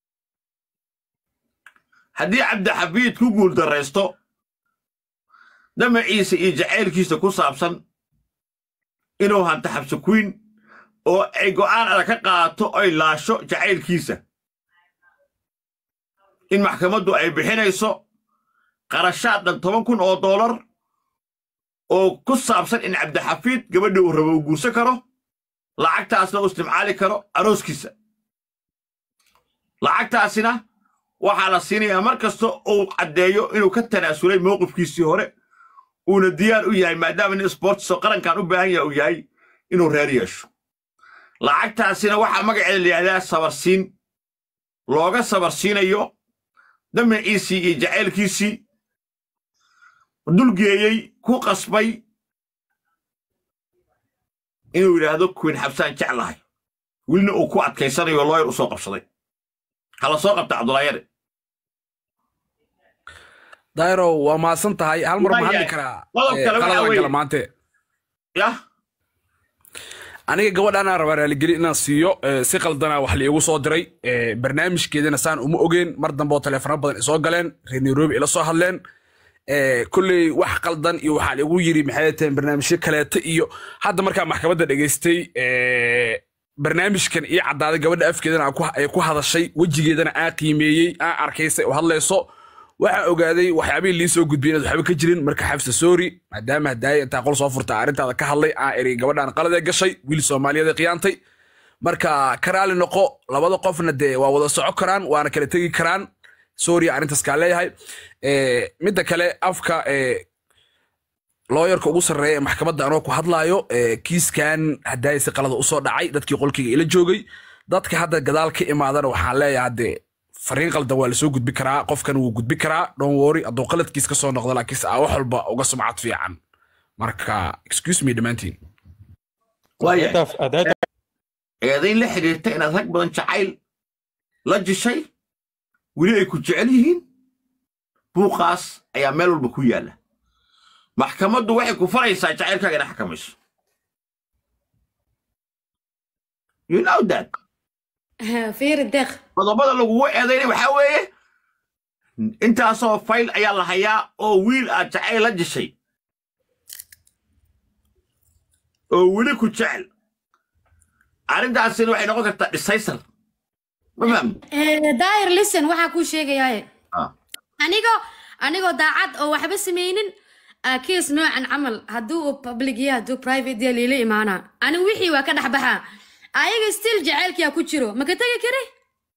haddii cabdixafiid ku guuldarraysto damaciisa iyo jacaylkiisa ku saabsan inuu hanto xabsi kuyn oo ay go'aan adag ka qaadato ay laasho jacaylkiisa in maxkamaddu ay bixinayso qarashaad dhan toban kun oo doolar oo ku saabsan in cabdixafiid gabadha uu rabo uu guursan karo lacagtaasna uu istimcaali karo arooskiisa lacagtaasina waxaa la siinayaa mar kasta uu caddeeyo inuu ka tanaasulay mowqifkiisii hore uuna diyaar u yahay maadaama nin sboortiso qarankan u baahan yaha uu yahay inuu reer yeesho lacagtaasina waxaa magaceeda la yidhahdaa sabarsiin looga sabarsiinayo damaciisii iyo jacaylkiisii dulgeeyey ku qasbay inuu yidhaahdo kuwin xabsaan jeclahay welina uu ku adkaysanayo looyar u soo qabsaday hala soo qabta cabdulaayare dayro waa mahadsan tahay hal mar ma hadli karaa qodob kale waxaa qaladan weeye- kala maante yah aniga gabadhaana rabaa raaligeli inaan siiyo eh, si qaldana wax liigu soo diray eh, barnaamijkeedana saan uma ogeen mar dambe oo taleefano badan isoo galeen reer nairobi ila soo hadleen Eh, kolley wax qaldan iyo waxaa liigu yiri maxay tahay barnaamijyo kaleeto iyo hadda markaa maxkamadda dhegaystay eh, barnaamijkan iyo caddaaday gabadha afkeedana aan ku- ay ku hadashay wejigeedana aan qiimeeyey aan arkaysay oo hadlayso waxaa ogaaday waxyaabihii lii soo gudbiyeen inaad waxba ka jirin marka xabsa soori maadaama hadaaya intaa qol soo furta arrintaada ka hadlay aan eri gabadhaan qaladee gashay wiil soomaaliyeed ee qiyaantay marka karaali noqo labada qofna dee waa wada soco karaan waana kala tegi karaan soori arrintaas kaa leeyahay Eh, midda kale afka eh, looyarka ugu sarreeya ee maxkamadda anoo ku hadlaayo eh, kiiskan hadaaya si qalada usoo dhacay dadkii qolkayga ila joogay dadka hadda gadaal ka imaadana waxaan leeyahay dee fariin qaldan waa lasoo gudbi karaa qofkan wuu gudbi karaa don worry hadduu qaladkiis ka soo noqdo laakiinse aa wax walba uga sumcad fiican marka excuse me dhammaantiin eedayn la xidhiirta inaad rag badan jacayl la jishay weli ay ku jecel yihiin buuqaas ayaa meel walba ku yaalla maxkamaddu waxay ku faraysaa jacaylkaaga inay xakamayso you know that fiiri deeq qodobada lagugu eedaynay waxaa weeye intaasoo fayl ayaa la hayaa oo wiil aad jacayl la jishay oo weli ku jecel arrintaasina waxay noqon kartaa dhisaysar ma fahmi daayir listen waxaa kuu sheegayaaye Ah. anigoo anigoo daacad oo waxba samaynin ah, kiis noocan camal hadduu uu public yahay hadduu private yahay liila imaanaa anigu wixii waa ka dhex baxaa ayaga still jacaylkiyaa ku jiro ma ka tegi kari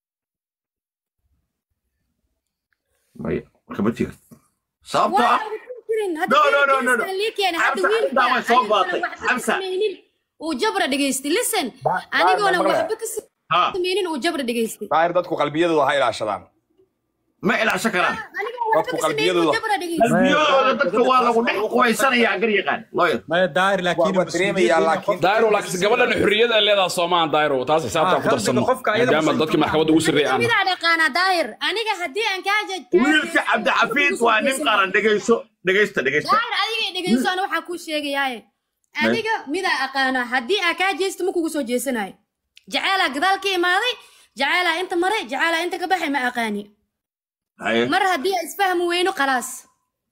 maya kama tira sababtoo ah No, no, no, no, no. Xamsa, arrintaa way soo baatay. Xamsa. uu jabra dhegaystay listen anigoona maqlaya. waxba ka samaynin uu jabra dhegaystay daahir dadku qalbiyadooda ha ilaashadaan ma ilaashan karaan dadku qalbiyadooda qalbiyadooda dadka waa lagu dhex qubaysanayaa gar yaqaan lawyer maya daahir laakiin daayro laakiin gabadhan xurriyada ay leedahay soomaan daayro taas xisaabtaan ku darsano maadaama dadkii maxkamadda ugu sarreeyay aan midaa dhaqaanaa daahir aniga haddii aan kaa wiilka cabdixafiid waa nin qaran dhegayso dhegaysta dhegaysta daahir adiga dhegeyso ana waxaa kuu sheegayaaye aniga midaa aqaana haddii aa kaa jeesto ma kugu soo jeesanayo jaceelaa gadaal ka imaaday jaceelaa inta maray jaceelaa inta ka baxay ma aqaani Haye. mar haddii aa isfahmi weyno khalaas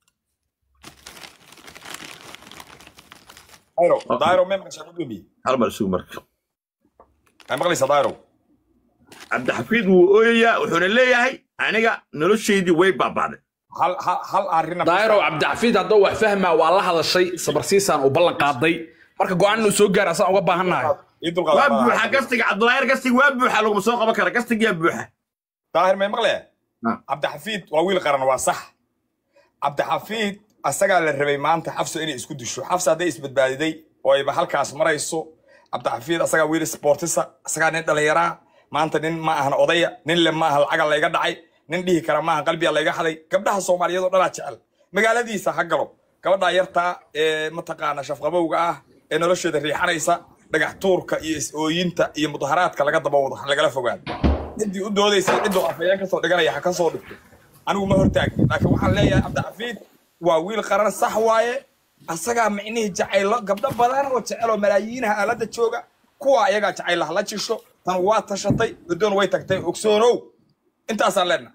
dairo dairo may maqashaa gudoomiye hal mar isugu marka may maqlaysaa dairo cabdixafiid wuu ooyayaa wuxuuna leeyahay aniga noloshaydii way baabaaday hal hal hal arrin daayiro cabdixafiid hadduu wax fahmaa waa la hadashay sabarsiisaan uu ballan qaaday marka go-aan inuu soo gaara asaan uga baahannahay waa buuxa gastiga cabdulaayar gastiga waa buuxa laguma soo qaban kara gastigiyaa buuxa daahir may maqlee cabdixafiid waa wiil qaran waa sax cabdixafiid asagaa la rabay maanta xafso inay isku disho xafsa hadday isbadbaadiday oo ayba halkaas marayso cabdixafiid asagaa wiil sportisa asagaa nin dhallinyaraa maanta nin ma ahan odaya nin le ma aha lacaga layga dhacay nin dhihi kara maaha qalbiga layga haday gabdhaha soomaaliyeed oo dhanaa jecel magaaladiisa ha galo gabadhaa yartaa ee mataqaana shafqabowga ah ee nolosheeda riixanaysa dhagax tuurka iyo is-ooyinta iyo mudaharaadka laga daba wado ha lagala fogaado ciddii u doodaysay cidduu afayeen kasoo dhiganaya ha ka soo dhigto anigu ma hortaagin laakiin waxaan leeyahay cabdixafiid waa wiil qaran sax waaye asagaa micnihii jacaylo gabdho badan oo jecel oo malaayiinaha aaladda jooga kuwa ayagaa jacaylaha la jisho tan waa tashatay guddoon way tagtay ogsoonow intaasaan leenahay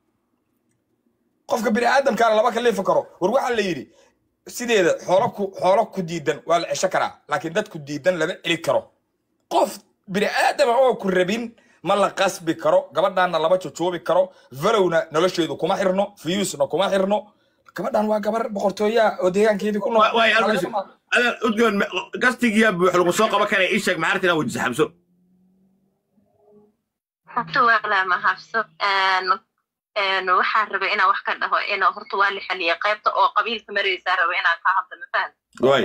qofka bini aadamkaana lama kalifi karo war waxaa la yidhi sideeda xoolo ku xoolo ku diidan waa la cesho karaa laakiin dad ku diidan lama celi karo qof bini aadama oo ku rabin ma la qasbi karo gabadhaanna lama jojoobi karo valowna nolosheedu kuma xirno fiyuusna kuma xirno gabadhan waa gabar boqortooyaa oo deegaankeedii ku nool waay adan udgoon gastigiyaa buux lagu soo qaban kara ii sheeg maxaarta inaan wejisa xabso horta waa la mahadso waxaan rabay inaan wax ka dhaho in horta waa la xaliyay qaybta oo qabiilka maraysaa raba inaan ka hadlo mafaham waay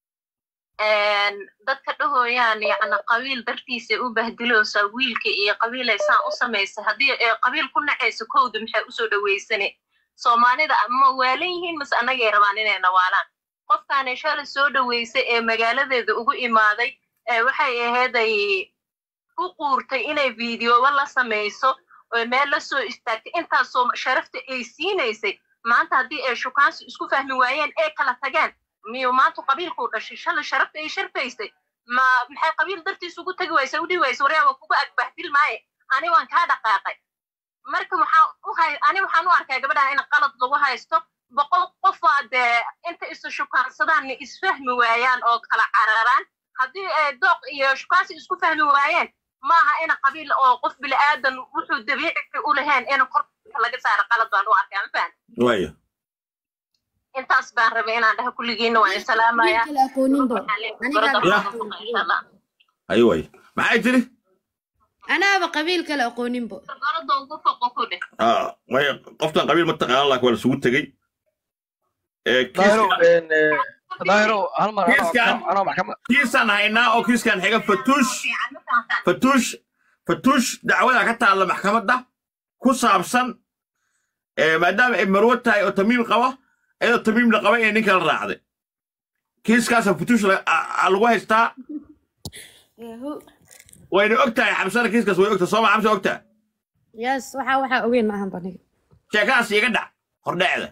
dadka dhahooyaan yacni qabiil dartiisa u bahdiloosa wiilka iyo qabiilay saan u samaysa haddii qabiil ku nacaysa kowda maxay usoo dhaweysane soomaalida ma waalan yihiin mase annagay rabaan inay nawaalaan qofkaanay shalay soo dhaweysay ee magaaladeeda ugu imaaday waxay aheeday ku quurtay inay fiidiyooba la samayso oo meel la soo istaagtay intaasoo sharafta ay siinaysay maanta haddii ay shukaansi isku fahmi waayeen ee kala tageen miyuu maanta qabiilkuu dhashay shalay sharafta ay sharfaysay ma maxay qabiil dartiis ugu tagi waysa u dhihi waysa waryaa waa kugu agbahdil maaye ani waan kaa dhaqaaqay marka waxaan u hay ani waxaan u arkaa gabadhan in qalad lagu haysto boqol qofaa dee inta isu shukaansadaan isfahmi waayaan oo kala cararaan haddii ay dooq iyo shukaansi isku fahmi waayeen maaha in qabiil oo qof bilaadan wuxuu dabiici u lahayn in korka laga saaro qalad baan u arkaa ma fahan waaya intaas baan rabay inaan dhaha kulligiina waan isalaamaya ayo waay maxay tiri anaaba qabiil kale aqooninbo gorada ugu foqo ku dheh way qoftan qabiil ma taqaana laakiin waa lasugu tegey kiiskan haynaa oo kiiskan xiga fatuush fatuush fatuush dacwada ka taalla maxkamadda ku saabsan maadaama ay marwo tahay oo tamiim qaba iyadoo tamiim la qaba inay ninka la raacday kiiskaasa fatuush lagu haystaa wayna og tahay xabsana kiiskaas way ogtahay sooma xabsa ogtaa yes waxa waxaa ogeyn maahan baniga sheekadaas iga dhac hordhecda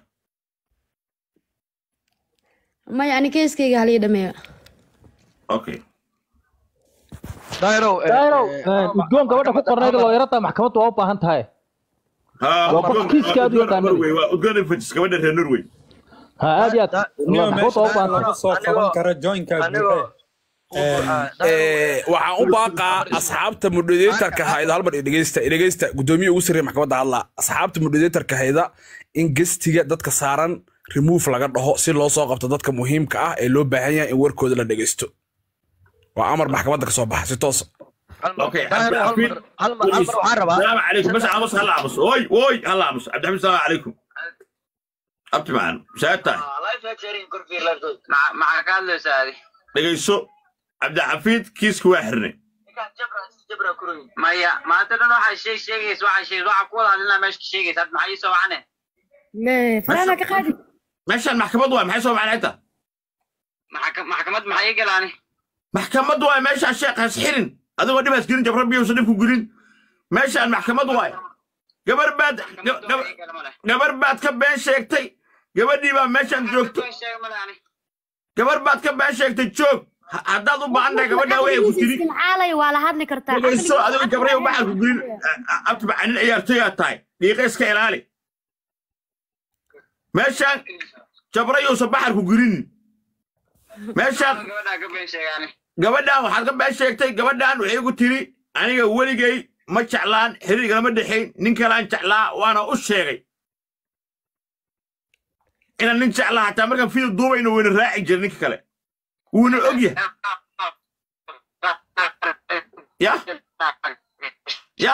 maya ani keeskayga halii dhameeyo okay dairo udgoon gabadha ku qornayd looyarada maxkamaddu waa u baahan tahay waa qof kiiska aad u yaqaanay udgoon fajis gabadha reer norway ha aad iyo aad maxkamaddu waa u baahan tahay soo qaban kara joinka waxaan u baaqaa asxaabta moderatorka hayda halmar dhegeysta dhegeysta gudoomiye ugu sarreeya maxkamadda hadla asxaabta moderatorka hayda in gestiga dadka saaran remove laga dhaho si loo soo qabto dadka muhiimka ah ee loo baahan yahay in warkooda la dhegeysto waa amar maxkamadda ka soo baxa si toosa اوكي السلام عليكم بس عمص هلا عمص وي وي هلا عمص عبد الحميد السلام عليكم ابتي معنا ساعتها maxaa ka hadlaysaa adi dhegeyso cabdixafiid kiiska waa xirnay maya maanta dhan waxaa sheeg sheegaysa waxaa sheeg waxaa ku wada hadlinaa meesha ka sheegaysa had maxaa ii soo wacane faraana ka qaadi meeshaan maxkamad waay maxay soo macnay inta maxkamad maxaa ii galaani maxkamad waay meeshaan sheekh has xirin adigoo dhibaas gelin jabra biyuusa dhibku gelin meeshaan maxkamad waay gabar baad gabar baad ka been sheegtay gabadhii baa meeshaan joogto gabar baad ka been sheegtay joog haddaad u baahan tahay gabadhaa way ku tiri xaalay waa la hadli kartaa dhegeyso adigo jabray baxal ku gelin abtiba canin ciyaartoyaa tahay dhiiqa iska ilaali meeshaan jabrayuusa baxar ku gelinin meeshaan gabadhaa ka been sheegaane gabadhan waxaad ka been sheegtay gabadhan waxay igu tiri aniga weligay ma jeclaan xiriirgalama dhexayn nin kalaan jeclaa waana u sheegay inaan nin jeclaa hataa markaan fiil duubayno wayna raaci jira ninka kale wuuna og yahay ya ya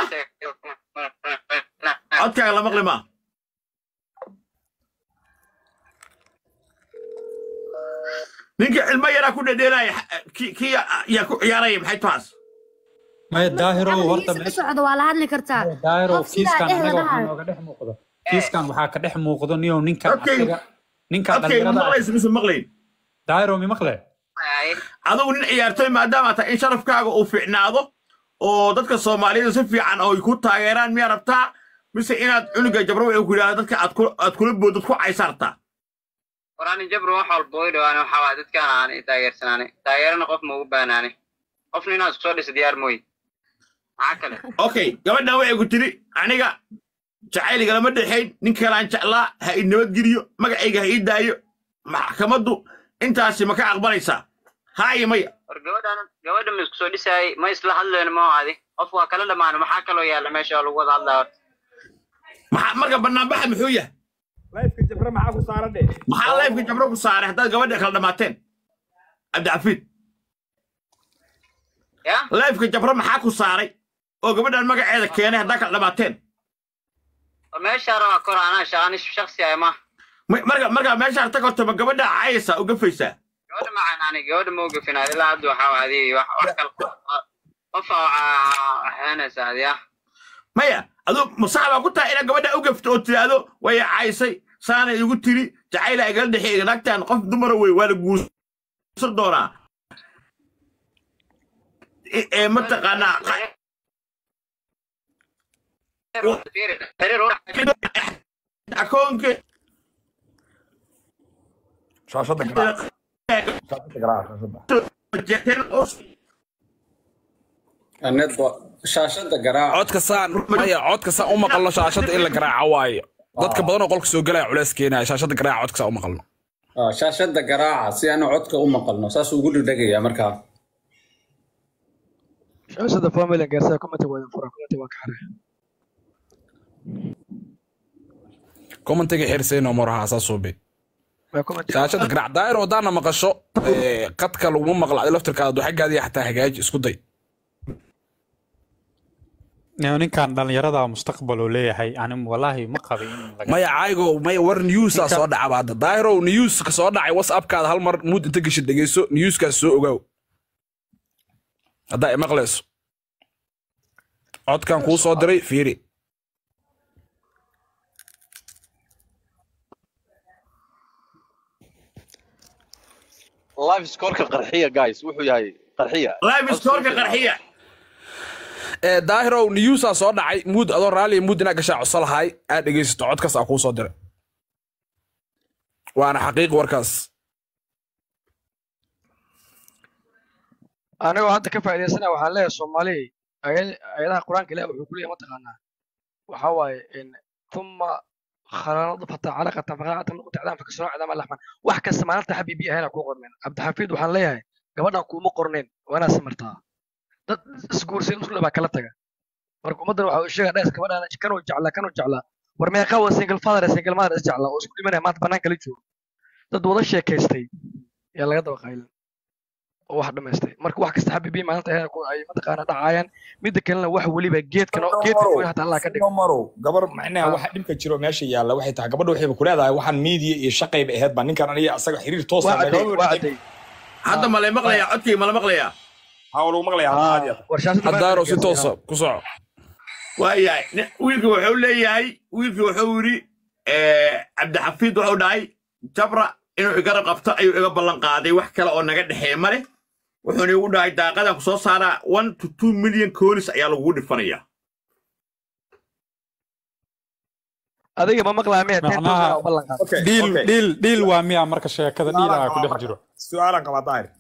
codkaaga la maqli maa ninka cilmo yaraa ku dhedheenaya kii kii yaa ku ciyaaraya maxay taas maya daahirow Hadda horta wiilka meesha socda waa la hadli kartaa daahirow qof sidaa kiiskan dhehda anaga waxaa dhahayo nooga dhex muuqda kiiskan waxaa ka dhex muuqdo niyow ninkan Okay. asaga ninkan okay ma dhalinyarada ah maqlaysa mise maqlayn daahirow mi maqle adigu nin ciyaartoy maadaama tahay in sharafkaaga uu fiicnaado oo dadka soomaaliyada si fiican oo ay ku taageeraan miyaa rabtaa mise inaad cunuga jabro wuxuu ku yidhahda dadka aad ku- aad kula boodad ku caysartaa war ani jabro wax walba way dhawaane waxaa waay dadkaan aan i taageersanaane taageerana qof ma ugu baanaane qofna inaad isku soo dhisa diyaar mooye maxaa kale okay gabadhan waxay ku tiri aniga jacayliga lama dhexayn nin kalaan jeclaa ha i nabadgeliyo magacayga ha ii daayo maxkamaddu intaasi ma ka aqbalaysaa haa iyo maya war gabadhan gabadha ma isku soo dhisaayay ma isla hadlayno ma adi qof waa kala dhammaano maxaa kaloo yaalla meesha oo lagu wada hadlaa horta maxaa marka banaanbaxa muxuu yahay layfka jabra maxaa ku saaran dhe maxaa leefka jabro ku saaray haddaad gabadha kala dhammaateen cabdicafiid ya leefka jabro maxaa ku saaray oo gabadhan magaceeda keenay haddaa kala dhammaateen war meeshaa rabaa kor anaa shaqani shaksi ah ma Ma- marka marka meeshaan tag horta ma gabadha caayaysaa u gafaysaa gabadha macaan ani gabadha ma ugafinaad ilaa hadda waxaa waa adi wax wax kale qof waxaanaysa adi ah maya aduu masax baa ku tahay inaad gabadha u gafto oo tiraahdo way caysay saanay igu tiri jacayla igala dhexeeya naagtan qof dumara wey waa la guursan doonaa E- ee mataqaanaa akoonka shaashada garaac shaashada garaac shaashada anedba shaashada garaac codka saan maya codka saan u maqalno shaashada in la garaaco waayo dadka badan oo qolka soo galaya culeys keenaya shaashada garaaca codka saan u maqalno Ah, shaashada garaaca si aanu codka u maqalno saasuu ugu dhegdhegayaa markaa shaashada family gaarsaa commenti waa fura commenti waa ka xaray commentiga xirsayno moraha saasuube waa comment shaashada garaac daayir wadaana maqasho ee, qadka laguma maqla adi laftirkaada xaggaadii xataa hagaaji isku day Niyow ninkan dhalinyarada mustaqbal uu leeyahay ani walaahi ma qabin in laga maya caygo maya war newsaa soo dhacaba hadda daayirow newska soo dhacay whatsappkaada hal mar muud inta geshid dhegeyso newskaas soo ogaaw haddaa imaqlayso codkan kuu soo diray fiiri live scoreka qarxiya guys wuxuu yahay qarxiya live scoreka qarxiya ee daahirow newsaa soo dhacay muud adoo raalliya muud inaa gashaa codso lahaay aad dhegeysato codkaas aa kuu soo diray waana xaqiiqi warkaas anigoo hadda ka faa'iidaysana waxaan leeyahay soomaali ayad- ayadaha qur-aanka ilaah wuxuu ku leeyahay mataqaanaa waxaa waaye in uma khalaqna nudfata calaqatan faqalaqatan nuqta cidaan fakasano cidaama laxman wax kasta maalinta xabiibi ahayna kuu qorneen cabdixafiid waxaan leeyahay gabadhan kuuma qorneen waa inaad samartaa dad isguursayn muslim baa kala taga marka ummaddan waxa uu sheegaya dhes gabadhan kanuu jeclaa kanuu jeclaa war meeqa waa single father iyo single mother is jeclaa oo isku dhimanaya maanta banaanka la joogo dad wada sheekaystay yaa laga daba qaylin oo wax dhamaystay marka wax kasta xabiibi maalinta ay ku- ay mataqaana dhacayaan midda kalena wax weliba geedkan oo- geedka goyn hataa allah ka dhigo marow gabar macnaha waxa dhibka jiro meesha yaalla waxay tahay gabadha waxayba ku leedahay waxaan media iyo shaqayba ahayd baa ninkan aniga asaga xiriir toos waa cadday waa cadday hadda ma la maqlayaa codkii ma la maqlayaa haa lagu maqlayaa aad iyo war shaashada haddaaro si toosa ku soco waayahay Ni- wiilkii wuxuu leeyahay wiilkii wuxuu yidhi eh, cabdixafiid wuxuu dhahay jabra inuu iga qabto ayuu iga ballan qaaday wax kale oo naga dhexeeya male wuxuuna igu dhahay daaqadan ku soo saaraa one to two million koolis ayaa lagugu dhifanayaa adiga ma maqlaa miya ten macnaha thousand u ballan qaad Okay, dhiil okay. dhiil dhiil waa miya marka sheekada dhiil aa ku dhex jiro su-aalan qabaa daahir